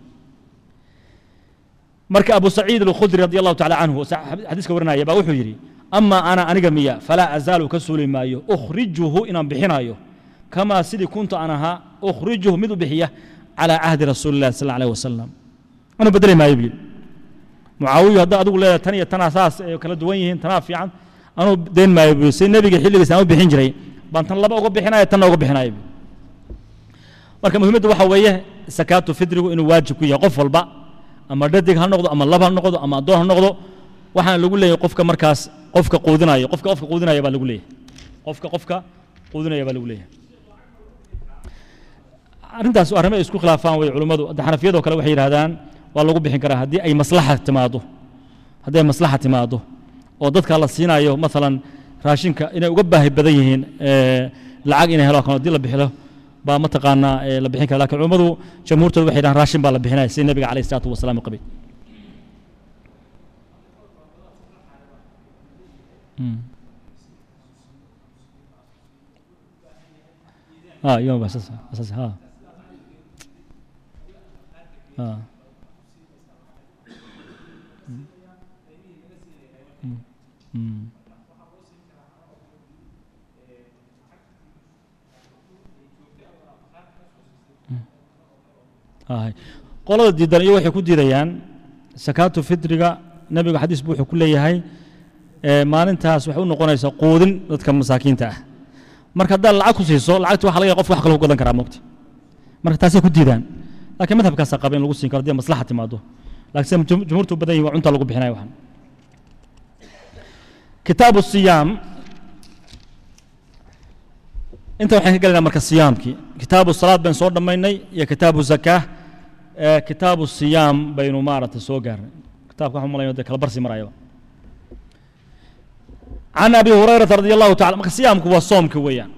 marka abu saciid alkhudri radi allahu tacala canhu xadiiska warinaya baa wuxuu yidhi ama ana aniga miya falaa azaalu ka suuli maayo ukhrijuhu inaan bixinayo kamaa sidii kuntu aan ahaa ukhrijuhu mid u bixiya calaa cahdi rasuuli illahi sal alيh wasalam anu bedeli maayo buu yidhi mucaawiyu haddaa adigu leedahay tan iyo tanaa saas ay kala duwan yihiin tanaa fiican anuu dayn maayo buu si nebiga xilligiisa aan u bixin jiray baan tan laba uga bixinaya tanna uga bixinaya buu marka muhiimaddu waxa weeye sakaatu fidrigu inuu waajib ku yahay qof walba ama dhadig ha noqdo ama lab ha noqdo ama addoon ha noqdo waxaana lagu leeyahay qofka markaas qofka quudinayo qofka qofka quudinaya baa lagu leeyahay qofka qofka quudinaya baa lagu leeyahay arrintaas arrimo ay isku khilaafaan way culummadu hadda xanafiyadoo kale waxay yidhahdaan waa lagu bixin karaa haddii ay maslaxa timaado haddii ay maslaxa timaado oo dadka la siinayo maalan raashinka inay uga baahi badan yihiin lacag inay helo kan haddii la bixilo baa mataqaanaa la bixin kara lakin culummadu jamhuurtooda waxay yidhahan raashin baa la bixinaya sida nebiga alayh isalaatu wasalaam qabay اه يوم اساس اساس ها اه هاي qolada diidan iyo waxay ku diidayaan sakaatu fitriga nebiga xadiis buu wuxuu ku leeyahay maalintaas waxay u noqonaysaa quudin dadka masaakiinta ah marka haddaad lacag ku siiso lacagta waxa laga yahay qofka wax kale ku gadan karaa mogta marka taasay ku diidaan laakiin madhabkaasaa qaba in lagu siin karo haddii maslaxa timaado laakiin sida jumhuurtu badan yihin waa cunta lagu bixinaya waxan kitaabu siyaam inta waxaan ka gelaynaa marka siyaamkii kitaabu salaad baynu soo dhammaynay iyo kitaabu zakaa kitaabu siyaam baynu maaragtay soo gaarnay kitaabka waxaan malayna dee kala barsi marayaba عن أبي هريرة رضي الله تعالى marka صيامku waa soomka weeyaan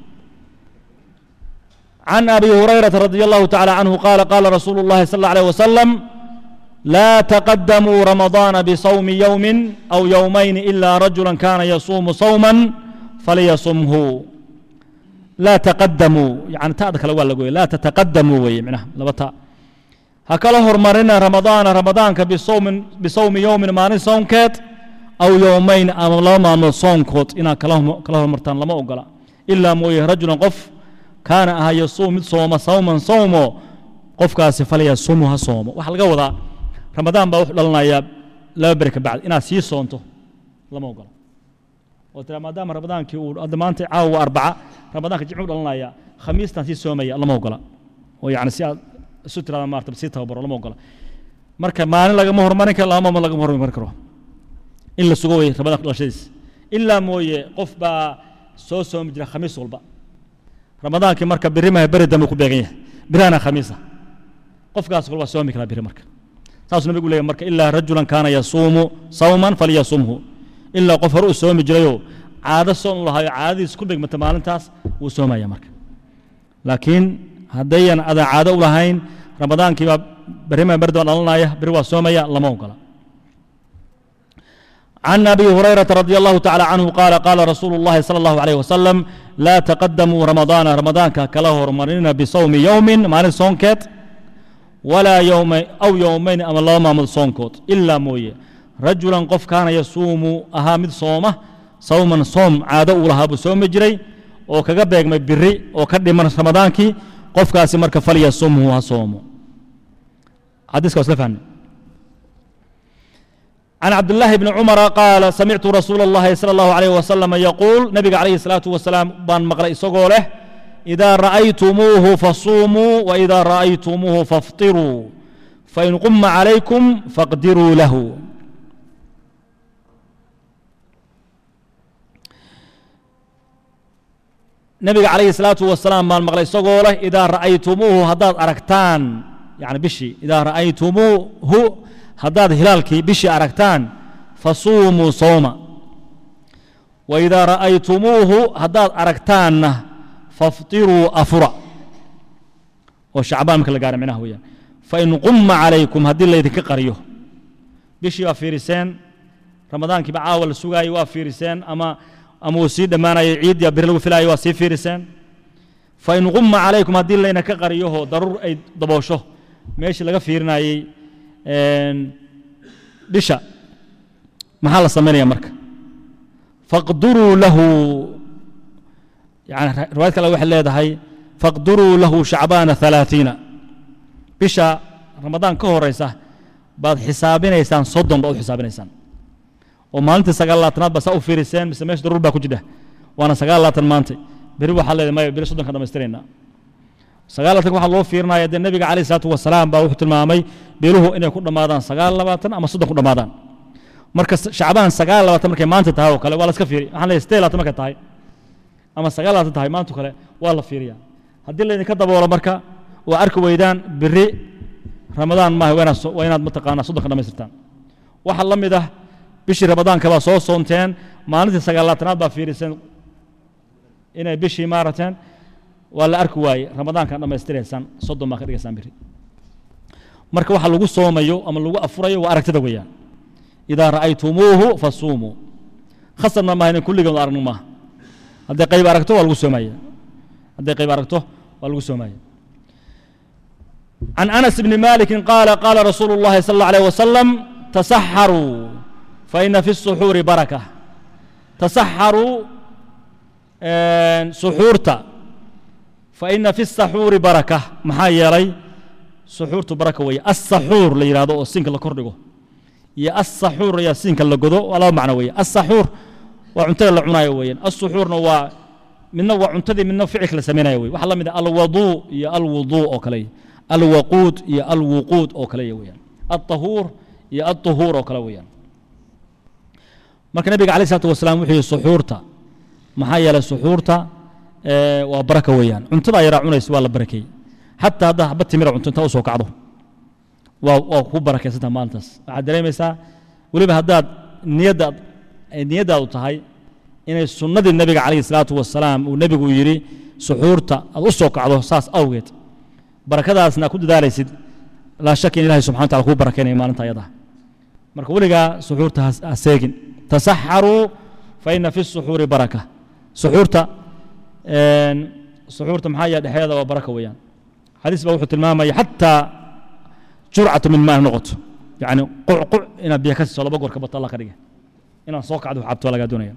عن أبي هريرة رضي الله تعالى عنه قال قال رسول الله صلى الله عليه وسلم لا تقدموا رمضان بصوم يوم أو يومين إلا رجلا كان يصوم صوما فليصمه لا تقدموا يعني تأذى كلا ولا لا تتقدموا وي معناها لبتا هكذا هرمرنا رمضان رمضان بصوم بصوم يوم ما صوم كات aw yowmayn ama laba maalmood soonkood inaad kala hormartaan lama ogola ilaa mooye rajulan qof kaana ahaa yasuum mid sooma sawman sawmo qofkaasi falyasumu ha soomo waxaa laga wadaa ramadaan baa wuxuu dhalanayaa laba beri ka bacdi inaad sii soonto lama ogola oo tira maadaama ramadaankii uu hadda maanta caawa waa arbaca ramadaanka jimcu dhalanaya khamiistaan sii soomaya lama ogola oo yacni si aad isu tirada maarata sii tababaro lama ogola marka maalin lagama hormarin karo laba maalmood lagama hormarin karo in la sugo wey ramadaanka dhalashadiis ilaa mooye qof baa soo soomi jira khamiis walba ramadaankii marka birimaha beri dambe ku beegan yahay birahana khamiisa qofkaas kale waa soomi karaa biri marka saasuu nabigu leeyahy marka ilaa rajulan kaana yasuumu sawman falyasumhu ilaa qof hore u soomi jirayoo caado soon u lahayo caadadiis ku dhigmata maalintaas wuu soomaya marka laakiin haddayan adan caado u lahayn ramadaankii baa berimaha beri dambe dhalanaya beri waa soomaya lama ogola عن أبي هريرة رضي الله تعالى عنه قال قال رسول الله صلى الله عليه وسلم لا تقدموا رمضان رمضان كله رمضان بصوم يوم ما صونكت ولا يوم أو يومين أما الله ما صونكت إلا موية رجلا قف كان يصوم أهامد صومه صوما صوم عادة لها بصوم جري oo kaga beegmay biri oo ka dhiman ramadaankii qofkaasi marka falyasumhu ha soomo xadiiska waa isla fahmay عن عبد الله بن عمر قال سمعت رسول الله صلى الله عليه وسلم يقول نبي عليه الصلاة والسلام بان مقرأ سقوله إذا رأيتموه فصوموا وإذا رأيتموه فافطروا فإن قم عليكم فاقدروا له نبي عليه الصلاة والسلام بان مقرأ سقوله إذا رأيتموه هداد أركتان يعني بشي إذا رأيتموه haddaad hilaalkii bishii aragtaan fasuumuu sooma waidaa ra'aytumuuhu haddaad aragtaanna faftiruu afura oo shacbaan marka la gaara micnaha weeyaan fain qumma calaykum haddii laydinka qariyo bishii baa fiiriseen ramadaankiiba caawa la sugaayay waa fiiriseen ama ama uu sii dhammaanayay ciiddii biri lagu filaayay waa sii fiiriseen fain qumma calaykum haddii laydinka qariyahoo daruur ay daboosho meeshii laga fiirinayey bisha maxaa la samaynaya marka faqduruu lahu yani riwaayad kale waxay leedahay faqduruu lahu shacbaana ثalaثiina bisha ramadaan ka horeysa baad xisaabinaysaan soddon baad u xisaabinaysaan oo maalintii sagaal labaatanaad baa saa u fiiriseen mise meesha daruur baa ku jira waana sagaal labaatan maanta beri waxaa leedahay maya beri soddonka dhamaystiraynaa sagaal labaatan waxaa loo fiirinaya dee nebiga calayhi salaatu wasalaam baa wuxuu tilmaamay biluhu inay ku dhammaadaan sagaal labaatan ama soddon ku dhammaadaan marka shacbaan sagaal labaatan markay maanta tahay oo kale waa la iska fiiri waxaan leeyahay siddeed labaatan markay tahay ama sagaal labaatan tahay maanta kale waa la fiiriyaa haddii laydinka daboolo marka oo arki weydaan biri ramadaan maaha waa inaad waa inaad mataqaanaa soddonka dhammaystirtaan waxaa la mid ah bishii ramadaanka baa soo soonteen maalintii sagaalaatanaad baa fiiriseen inay bishii maarateen waa la arki waaye ramadaankan dhammaystiraysaan soddon baa ka dhigaysaan biri marka waxa lagu soomayo ama lagu afurayo waa aragtida weeyaan idaa ra'aytumuuhu fasuumuu khasabna maaha inay kulligood aragno maaha hadday qayb aragto waa lagu soomaya hadday qayb aragto waa lagu soomaya عن أنس بن مالك قال قال رسول الله صلى الله عليه وسلم تسحروا فإن في السحور بركة تسحروا سحورتا فإن في السحور بركة maxaa yeelay suxuurtu baraka weeye asaxuur la yidhahdo oo siinka la kordhigo iyo asaxuur ayaa siinka la godo waa laba macno weeye asaxuur waa cuntada la cunaayo weeyaan asuxuurna waa midna waa cuntadii midna ficilka la samaynayo weye waxaa la mid ah alwaduu iyo alwuduu oo kale alwaquud iyo alwuquud oo kale weeyaan alطahuur iyo alطuhuur oo kale weeyaan marka nabiga alayh isalaatu wasalaam wuxuu yihi suxuurta maxaa yeelay suxuurta waa baraka weeyaan cuntada yaraa cunaysa waa la barakeeyey xataa haddaa xabad timira cunto intaa usoo kacdo waa waa ku barakaysantaa maalintaas waxaad dareemaysaa weliba haddaad niyaddaad niyaddaadu tahay inay sunnadii nebiga calayhi salaatu wasalaam uu nebigu yidhi suxuurta aad u soo kacdo saas awgeed barakadaasna ku dadaalaysid laa shak in ilahay subxana wataala kuu barakaynayo maalinta ayada marka weligaa suxuurta ha seegin tasaxaruu fa ina fi suxuuri baraka suxuurta suxuurta maxaa yaha dhexeeda waa baraka weeyaan xadiis baa wuxuu tilmaamaya xataa jurcatu min maa noqoto yani qucquc inaad biyo ka siiso laba goor ka bato allah ka dhige inaad soo kacdo cabto lagaa doonaya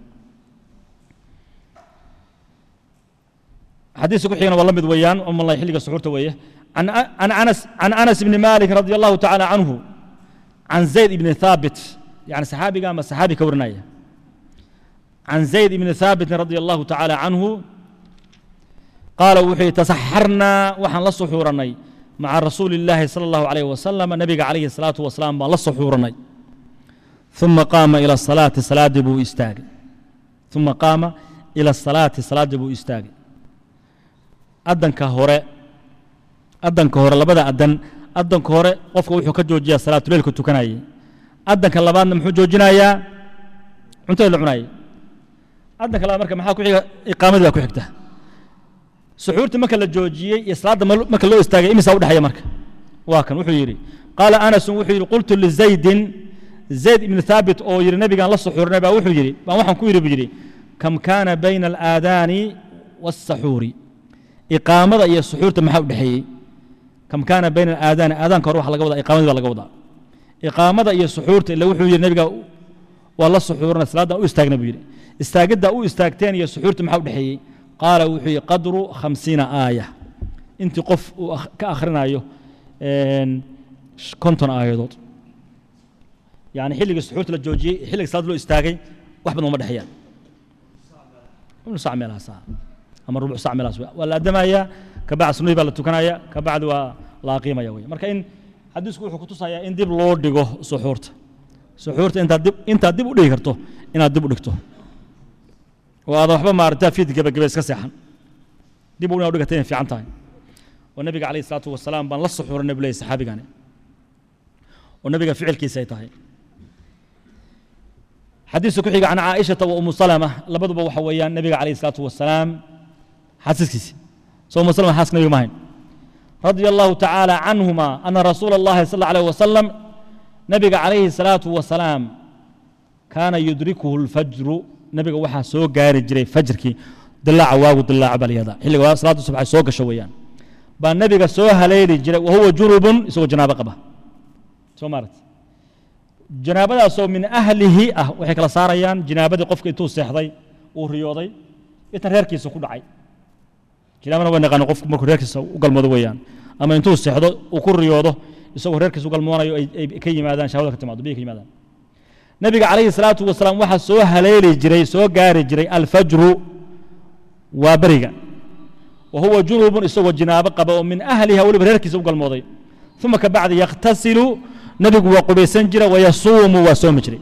xadiiska ku xigana waa la mid weeyaan umalay xilliga suxuurta weeye عن عن انس عن انس بن مالك رضي الله تعالى عنه عن زيد بن ثابت يعني صحابي قام صحابي كورنايا عن زيد بن ثابت رضي الله تعالى عنه قال وحي تسحرنا وحن لصحورني مع رسول الله صلى الله عليه وسلم نبي عليه الصلاة والسلام لصحورني ثم قام إلى الصلاة صلاة بو استاغ ثم قام إلى الصلاة صلاة بو استاغ أدن كهورة أدن كهورة لبدا أدن أدن كهورة قفك وحو كجوجيا صلاة الليل كنت كناي أدن كلبان محو جوجنايا أنت اللي عناي أدن كلبان مركا محاكو إقامة ذا كحكته suxuurtii marka la joojiyey iyo salaadda marka loo istaagay imisa u dhexeeya marka waa kan wuxuu yidhi qaala anasun wuxuu yidhi qultu lizaydin zayd ibni thaabit oo yidhi nebigaan la suxuurnay baa wuxuu yidhi baan waxaan ku yidhi buu yidhi kam kaana bayna alaadaani waاsaxuuri iqaamada iyo suxuurta maxaa u dhexeeyey kam kaana bayna alaadaani aadaanka hore waxa laga wadaa iqaamadii baa laga wadaa iqaamada iyo suxuurta ila wuxuu yidhi nebiga waa la suxuurnay salaadda u istaagna buu yidhi istaagidda u istaagteen iyo suxuurta maxaa u dhexeeyey qaala wuxuu yihi qadru khamsiina aaya intii qof uu ka akhrinayo konton aayadood yani xilligii suxuurta la joojiyey xilliga salaad loo istaagay wax badan uma dhexeeyaan ibnu sac meelahaas ama rubuc sac meelahaas waa la addamayaa kabacdi sunnadii baa la tukanaya kabacdi waa la aqiimaya wey marka in xadiisku wuxuu kutusayaa in dib loo dhigo suxuurta suxuurta intaad dib intaad dib u dhigi karto inaad dib u dhigto oo aada waxba maarata fiid gebagebe iska seexan dib u inaad dhigata inay fiican tahay oo nabiga calayhi salaatu wasalaam baan la suxuuranay buu leeyay saxaabigani oo nabiga ficilkiisa ay tahay xadiiska ku xiga can caaishata wa umu salama labaduba waxa weeyaan nabiga calayhi salaatu wasalaam xaasaskiisi soo umu salama xaaska nabiga ma hayn رضي الله تعالى عنهما أن رسول الله صلى الله عليه وسلم نبي عليه الصلاة والسلام كان يدركه الفجر nabiga waxaa soo gaari jiray fajrkii dilaaca waagu dilaaca baa layihahdaa xilliga salaada subax ay soo gasho weeyaan baa nabiga soo haleeli jiray wahuwa junubun isagoo janaabo qaba soo maarat janaabadaasoo min ahlihi ah waxay kala saarayaan janaabadii qofka intuu seexday uu riyooday intan reerkiisa ku dhacay janaabana waa naqaano qofku markuu reerkiisa u galmoodo weeyaan ama intuu seexdo uu ku riyoodo isagoo reerkiisa u galmoonayo ay ka yimaadaan shahwada ka timaado biyo ka yimaadaan nabiga calayhi salaatu wasalaam waxaa soo haleeli jiray soo gaari jiray alfajru waa beriga wa huwa junubun isagoo jinaabo qaba oo min ahliha weliba reerkiisa u galmooday uma ka bacdi yakhtasilu nebigu waa qubaysan jira wayasuumu waa soomi jiray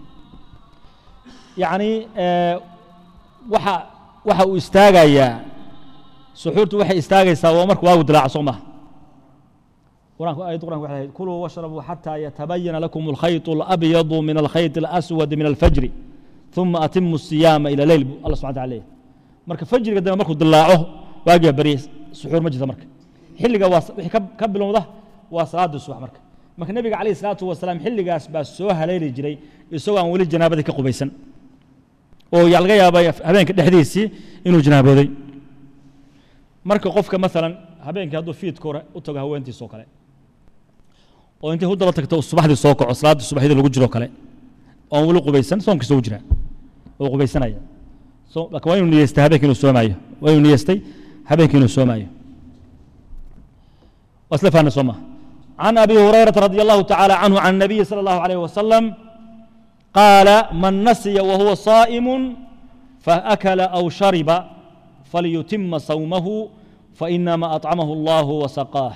yacni waxa waxa uu istaagayaa suxuurtu waxay istaagaysaa waa marka waagu dilaaco soo maha quraanku ayadda quranka waxay ahayd kuluu washrabuu xataa yatabayana lakum alkhayط alabyadu min alkhayط alaswadi min alfajri ثuma atimu الsiyaama ila leyl bu allah subxana taala leeyahy marka fajriga dambe markuu dilaaco waagiba barye suxuur ma jirta marka xilliga waa wixii ka bilowda waa salaada subax marka marka nebiga calayh الsalaatu wasalaam xilligaas baa soo haleeli jiray isagoo aan weli janaabadii ka qubaysan oo yaa laga yaaba habeenka dhexdiisii inuu janaabooday marka qofka maalan habeenkii hadduu fiidka hore u tago haweentiisoo kale oo intay u daba tagto subaxdii soo kaco salaaddii subaxdii lagu jiro kale oon weli qubaysan soonkiisa u jiraa oo qubaysanaya laakiin waa inuu niyeystay habeenkii inuu soomaayo waa inuu niyeystay habeenkii inuu soomaayo waa isla fahna soo maha عن أبي هريرة رضي الله تعالى عنه عن النبي صلى الله عليه وسلم قال من نسي وهو صائم فأكل أو شرب فليتم صومه فإنما أطعمه الله وسقاه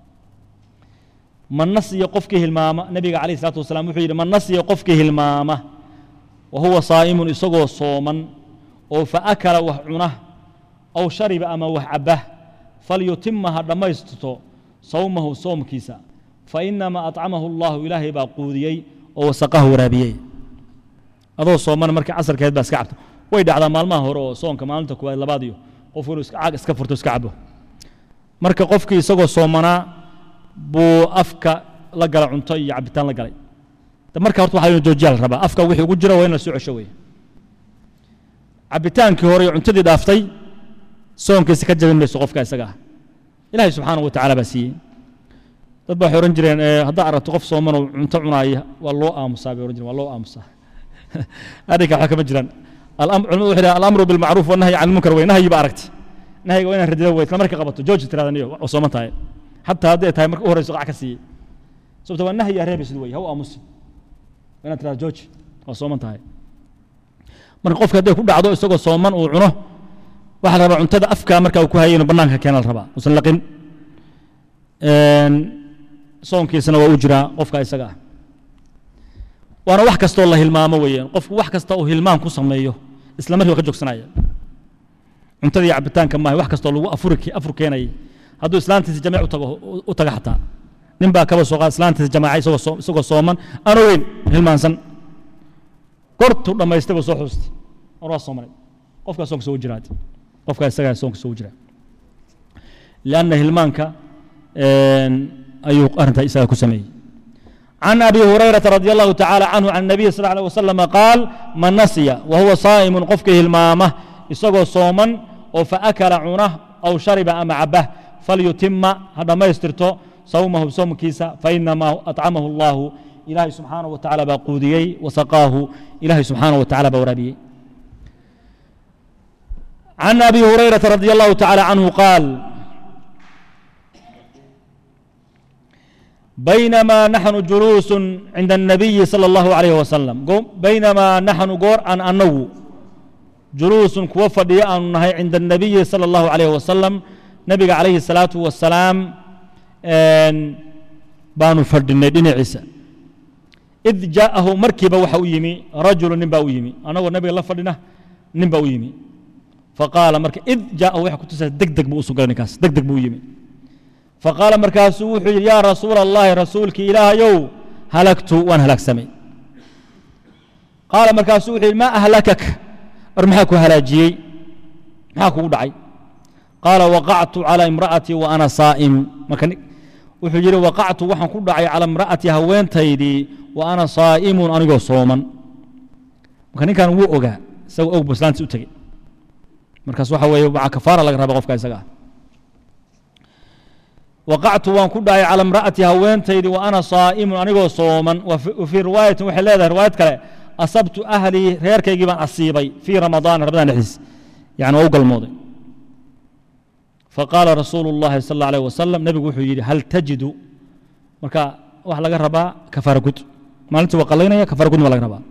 من نسي قفكه المامة نبي عليه الصلاة والسلام وحيد من نسي قفكه المامة وهو صائم إسقو صوما أو فأكل وحعنه أو شرب أما وحبه فليتمها لما يستطو صومه صوم كيسا فإنما أطعمه الله إلهي باقوديي وسقاه ورابيي adoo sooman markii casarkeed baa iska cabto way dhacdaa maalmaha hore oo soonka maalinta kuwaad labaad iyo qof inuu caag iska furto iska cabo marka qofkii isagoo soomanaa buu afka la gala cunto iyo cabitaan la galay marka horta waxaa inuu joojiyaa la rabaa afka wixii ugu jira waa in la soo cesho weeye cabitaankii hore iyo cuntadii dhaaftay soonkiisa ka jabin mayso qofka isaga ah ilaahay subxaanahu wa tacaala baa siiyey dad baa waxay odhan jireen haddaa aragto qof sooman oo cunto cunaaya waa loo aamusaa bay odhan jireen waa loo aamusaa arrinka waxba kama jiraan culimadu waxay dhahan alamru bilmacruuf wanahyi can lmunkar wey nahyi ba aragti nahyiga waa inaan radida wey isla marka qabato jooji tirada niyo waa sooman tahay xataa hadday tahay marka u horeyso qac ka siiyey sababta waa nahyi aa reebaysid wey ha u aamusi waa inaad tirada jooji waa sooman tahay marka qofka hadday ku dhacdo isagoo sooman uu cuno waxaa la rabaa cuntada afka marka uu ku hayay inuu bannaanka keena la rabaa usan laqin soonkiisana waa u jiraa qofka isaga ah waana wax kastoo la hilmaamo weeyaan qofku wax kasta uu hilmaan ku sameeyo isla markii waa ka joogsanaya cuntada iyo cabitaanka maaha wax kastoo lagu afuri afur keenayay hadduu islaantiisa jamiic u tago u taga xataa nin baa kaba soo qaada islaantiisa jamaaca isagoo soo isagoo sooman aan ogeyn hilmaansan gortuu dhammaystay buu soo xuustay war waa soomanay qofkaa soonka soo jiraad qofkaa isagaa soonka soo jira lianna hilmaanka ayuu arrintaa isagaa ku sameeyey عن أبي هريرة رضي الله تعالى عنه عن النبي صلى الله عليه وسلم قال من نسي وهو صائم قفكه المامة يسقو صوما فأكل عنه أو شرب أما عبه فليتم هذا ما يسترتو صومه بصوم كيسا فإنما أطعمه الله إلهي سبحانه وتعالى بقوديي وسقاه إلهي سبحانه وتعالى بورابي عن أبي هريرة رضي الله تعالى عنه قال بينما نحن جلوس عند النبي صلى الله عليه وسلم بينما نحن قور أن أنو جلوس كوفد أن نهي عند النبي صلى الله عليه وسلم نبي عليه الصلاة والسلام بانو فرد الندين عيسى إذ جاءه مركب وحو يمي رجل نبا يمي أنا والنبي الله فردنا نبا يمي فقال مركب إذ جاءه وحو كتسا دق دق بو سوغاني كاس دق دق بو يمي فقال مركاسو وحي يا رسول الله رسولك إله يو هلكت وأنا هلك سمي قال مركاسو وحي ما أهلكك ارمحك هلاجي محاكو دعي قال وقعت على امرأتي وأنا صائم مكان وحي وقعت وحن كل دعي على امرأتي هوين تيدي وأنا صائم أنا صوما مكان كان وو أوغا سو أوغ بسلان سوتي مركز waxa weeye waxa kafaara laga raba qofka isaga وقعت وان كداي على امرأتي هوينتيدي وأنا صائم أنيغو صوما وفي رواية وحي لها رواية كلا أصبت أهلي غير كي يجيبان أصيبي في رمضان رمضان الحس يعني أوقع الماضي فقال رسول الله صلى الله عليه وسلم نبي وحي يجي هل تجد مركا واحد لقى ربا كفار قد ما أنت وقلينا كفار قد ولا ربا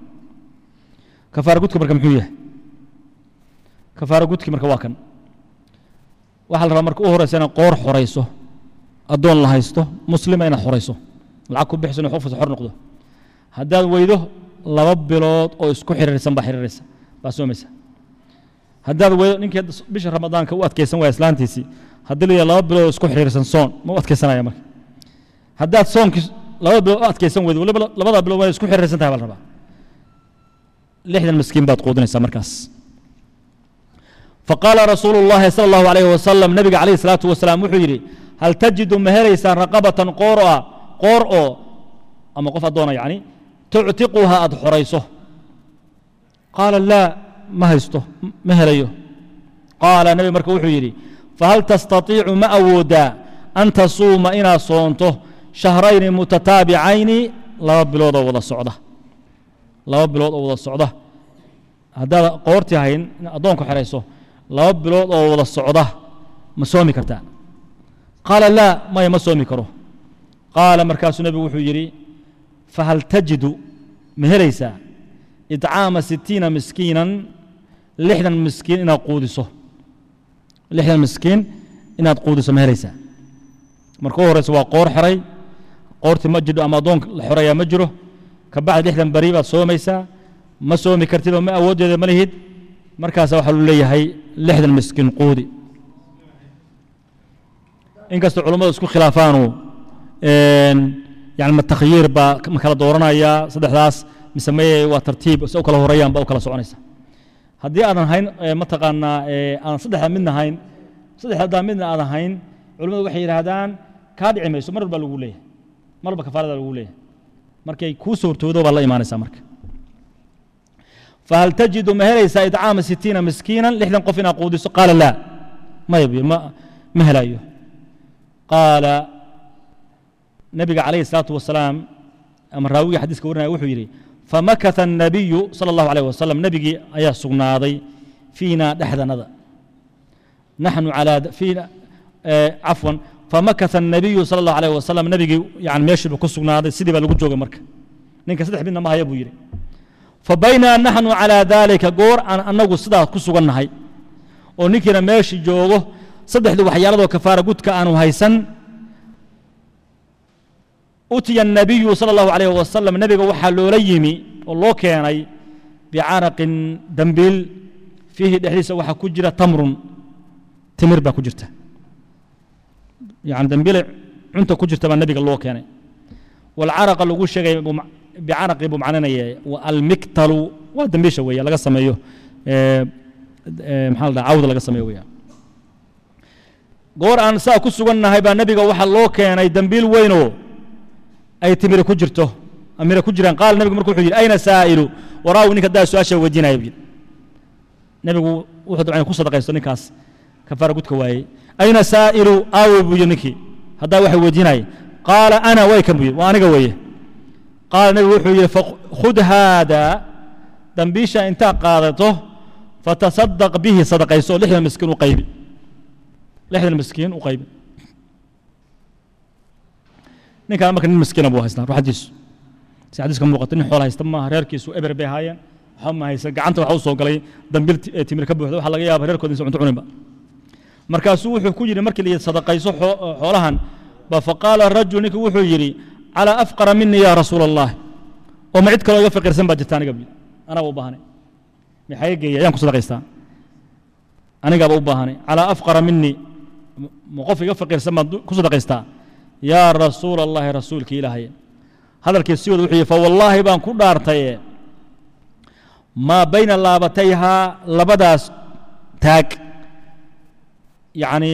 كفار قد كبرك محوية كفار قد كبرك واكن waxaa la rabaa marka u horeysa inaad qoor xorayso addoon la haysto muslima inaad xorayso lacag ku bixiso inuu qofkas xor noqdo haddaad weydo laba bilood oo isku xiriirsan baa xiriiraysa baa soomaysa haddaad weydo ninkii bisha ramadaanka u adkaysan waaya islaantiisii haddii la yidhaha laba bilood oo isku xiriirsan soon ma u adkaysanaya marka haddaad soonkii laba bilood u adkaysan weydo waliba labada bilood waa isku xiriirsan tahay baa la rabaa lixdan miskiin baad quudinaysaa markaas faqaala rasuulu llahi sala allahu alayhi wasalam nabiga calayhi salaatu wasalaam wuxuu yidhi hal tajidu ma helaysaan raqabatan qoor ah qoor oo ama qof addoona yacni tuctiquha aad xorayso qaala laa ma haysto ma helayo qaala nebi marka wuxuu yidhi fahal tastatiicu ma awoodaa an tasuuma inaad soonto shahrayni mutataabicayni laba bilood oo wada socda laba bilood oo wada socda haddaad qoortii hayn in addoonku xerayso laba bilood oo wada socda ma soomi kartaa qaala laa maya ma soomi karo qaala markaasuu nebigu wuxuu yidhi fahal tajidu ma helaysaa idcaama sitiina miskiinan lixdan miskiin inaad quudiso lixdan miskiin inaad quudiso ma helaysaa marka u horeysa waa qoor xeray qoortii ma jidho ama addoonka la xoreeyaa ma jiro ka bacdi lixdan beri baad soomaysaa ma soomi kartid oo ma awooddeeda ma lihid markaasa waxaa lu leeyahay lixdan miskiin quudi inkastoo culummadu isku khilaafaanu yani ma takhyiir baa ma kala dooranaya saddexdaas mise maye waa tartiib se u kala horeeyaan ba u kala soconaysa haddii aadan hayn mataqaanaa aan saddexda midna hayn saddexda midna aadan hayn culimmadu waxay yidhaahdaan kaa dhici mayso mar walba lagu leeyahay mar walba kafaarada lagu leeyahay markay kuu suurtoodo baad la imaanaysaa marka fahal tajidu ma helaysaa idcaama sitiina miskiinan lixdan qof inaad quudiso qaala laa maya bu ma ma helayo qaala nabiga calayhi الsalaatu wasalaam ama raawigii xadiiska warinaya wuxuu yidhi famakata الnabiyu salى اllahu alayh wasalam nebigii ayaa sugnaaday fiina dhexdanada naxnu calaa fiina cafwan famakata الnabiyu salى اllahu alayh wasalam nebigii yani meeshiiba ku sugnaaday sidii baa lagu joogay marka ninka saddex midna ma haya buu yidhi fabaynaa naxnu calaa daalika goor aan annagu sidaas ku sugannahay oo ninkiina meeshii joogo saddexdii waxyaaladoo kafaara gudka aanu haysan utiya الnabiyu salى اllahu alayh wasalam nebiga waxaa loola yimi oo loo keenay bicaraqin dambiil fiihi dhexdiisa waxaa ku jira tamrun timir baa ku jirta yani dambiile cunta ku jirta baa nebiga loo keenay walcaraqa lagu sheegay bicaraqi buu macninaya almiktalu waa dambiisha weeye laga sameeyo maxaa la dhaha cawda laga sameeyo weya goor aan saa ku sugannahay baa nebiga waxaa loo keenay dambiil weynoo ay timire ku jirto amire ku jiraan qaala nebigu marka wuxuu yidhi ayna saa'ilu waraawi ninka daa su-aasha weydiinaya buu yidhi nebigu wuxuu dabcan ku sadaqaysto ninkaas kafaara gudka waayey ayna saa'ilu aawe buu yidhi ninkii haddaa waxa weydiinaya qaala ana way kan buu yidhi waa aniga weeye qaala nebigu wuxuu yidhi khud haada dambiisha intaa qaadato fatasadaq bihi sadaqayso oo lixdan miskiin u qaybi lixdan miskiin u qaybi ninkaan marka nin miskiina buu haystaa ruuxadiisu si xadiiska muuqato nin xoola haysta maaha reerkiisu eber bay ahaayeen waxba ma haysan gacanta waxa u soo galay dambil timir ka buuxda waxaa laga yaaba reerkooda insa cunto cuninba markaasuu wuxuu ku yidhi markii la yidhi sadaqayso xoolahan ba faqaala rajul ninkii wuxuu yidhi calaa afqara minii yaa rasuula allah oo ma cid kaloo iga faqiirsan baa jirta aniga bu anaaba u baahanay maxaa geeya ayaan ku sadaqaystaa anigaaba u baahanay calaa afqara minii ma qof iga faqiirsan baan ku sadaqaystaa yaa rasuula allahi rasuulkii ilaahay hadalkii si wada wuxuu yihi fawallaahi baan ku dhaartaye maa bayna laabatayhaa labadaas taag yacni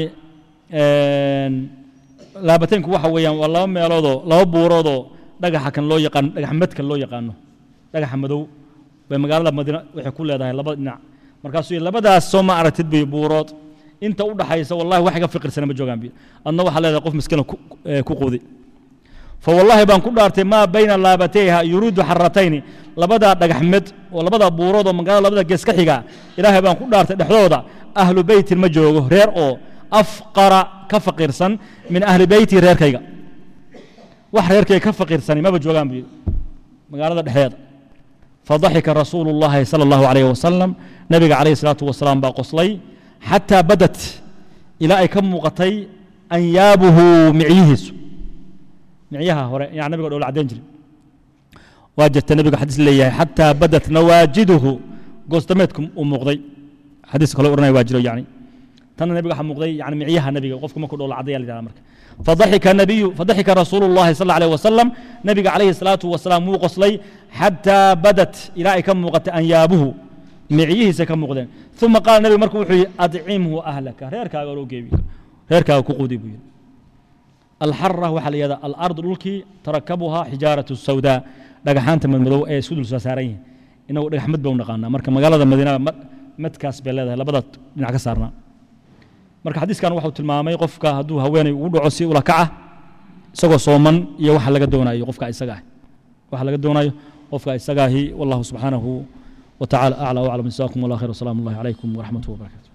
laabataynku waxa weeyaan waa laba meeloodoo laba buuroodoo dhagaxa kan loo yaqaano dhagax madkan loo yaqaano dhagaxa madow bay magaalada madiina waxay ku leedahay laba dhinac markaasuu yidhi labadaas soo ma aragtid bay buurood inta u dhaxaysa wallahi wax iga fiqirsana ma joogaan bi adna waxaa leedahay qof miskiina ku quudi fawallaahi baan ku dhaartay maa bayna laabatayha yuriidu xaratayni labadaa dhagaxmed oo labadaa buurood oo magaalada labada gees ka xiga ilaahay baan ku dhaartay dhexdooda ahlu beytin ma joogo reer oo afqara ka faqiirsan min ahli beyti reerkayga wax reerkayga ka faqiirsani maba joogaan buu yidhi magaalada dhexdeeda fadaxika rasuulu llahi sala allahu alayh wasalam nabiga calayhi salaatu wasalaam baa qoslay xataa badat ilaa ay ka muuqatay anyaabuhu micyihiisu micyaha hore yaa nabiga dhoola caddayn jiray waa jirta nabiga xadiis leeyahay xataa badat nawaajiduhu goostameedku uu muuqday xadiis kale odhanaya waa jiro yani tanna nabiga waxaa muuqday yani micyaha nabiga qofku markuu dhoola caddaya la yidhahda marka فضحك النبي فضحك رسول الله صلى الله عليه وسلم نبي عليه الصلاة والسلام مو قصلي حتى بدت إلى كم وقت أنيابه معيه سكم مقدين ثم قال النبي مركو وحي أدعمه أهلك ريركا قالوا جيبك ريركا كقودي بي الحرة وحل يدا الأرض الأولكي تركبها حجارة السوداء dhagaxaanta madmadow ee isku dul soo saaran yihiin inagu dhagaxmad baa u naqaanaa marka magaalada madiina madkaas bay leedahay labada dhinac ka saarnaa marka xadiiskan waxuu tilmaamay qofka hadduu haweenay ugu dhaco si ula kaca isagoo sooman iyo waxa laga doonayo qofka isaga ah waxa laga doonayo qofka isagaahi wallahu subxaanahu وتعالى أعلى وأعلم جزاكم الله خير والسلام الله عليكم ورحمة الله وبركاته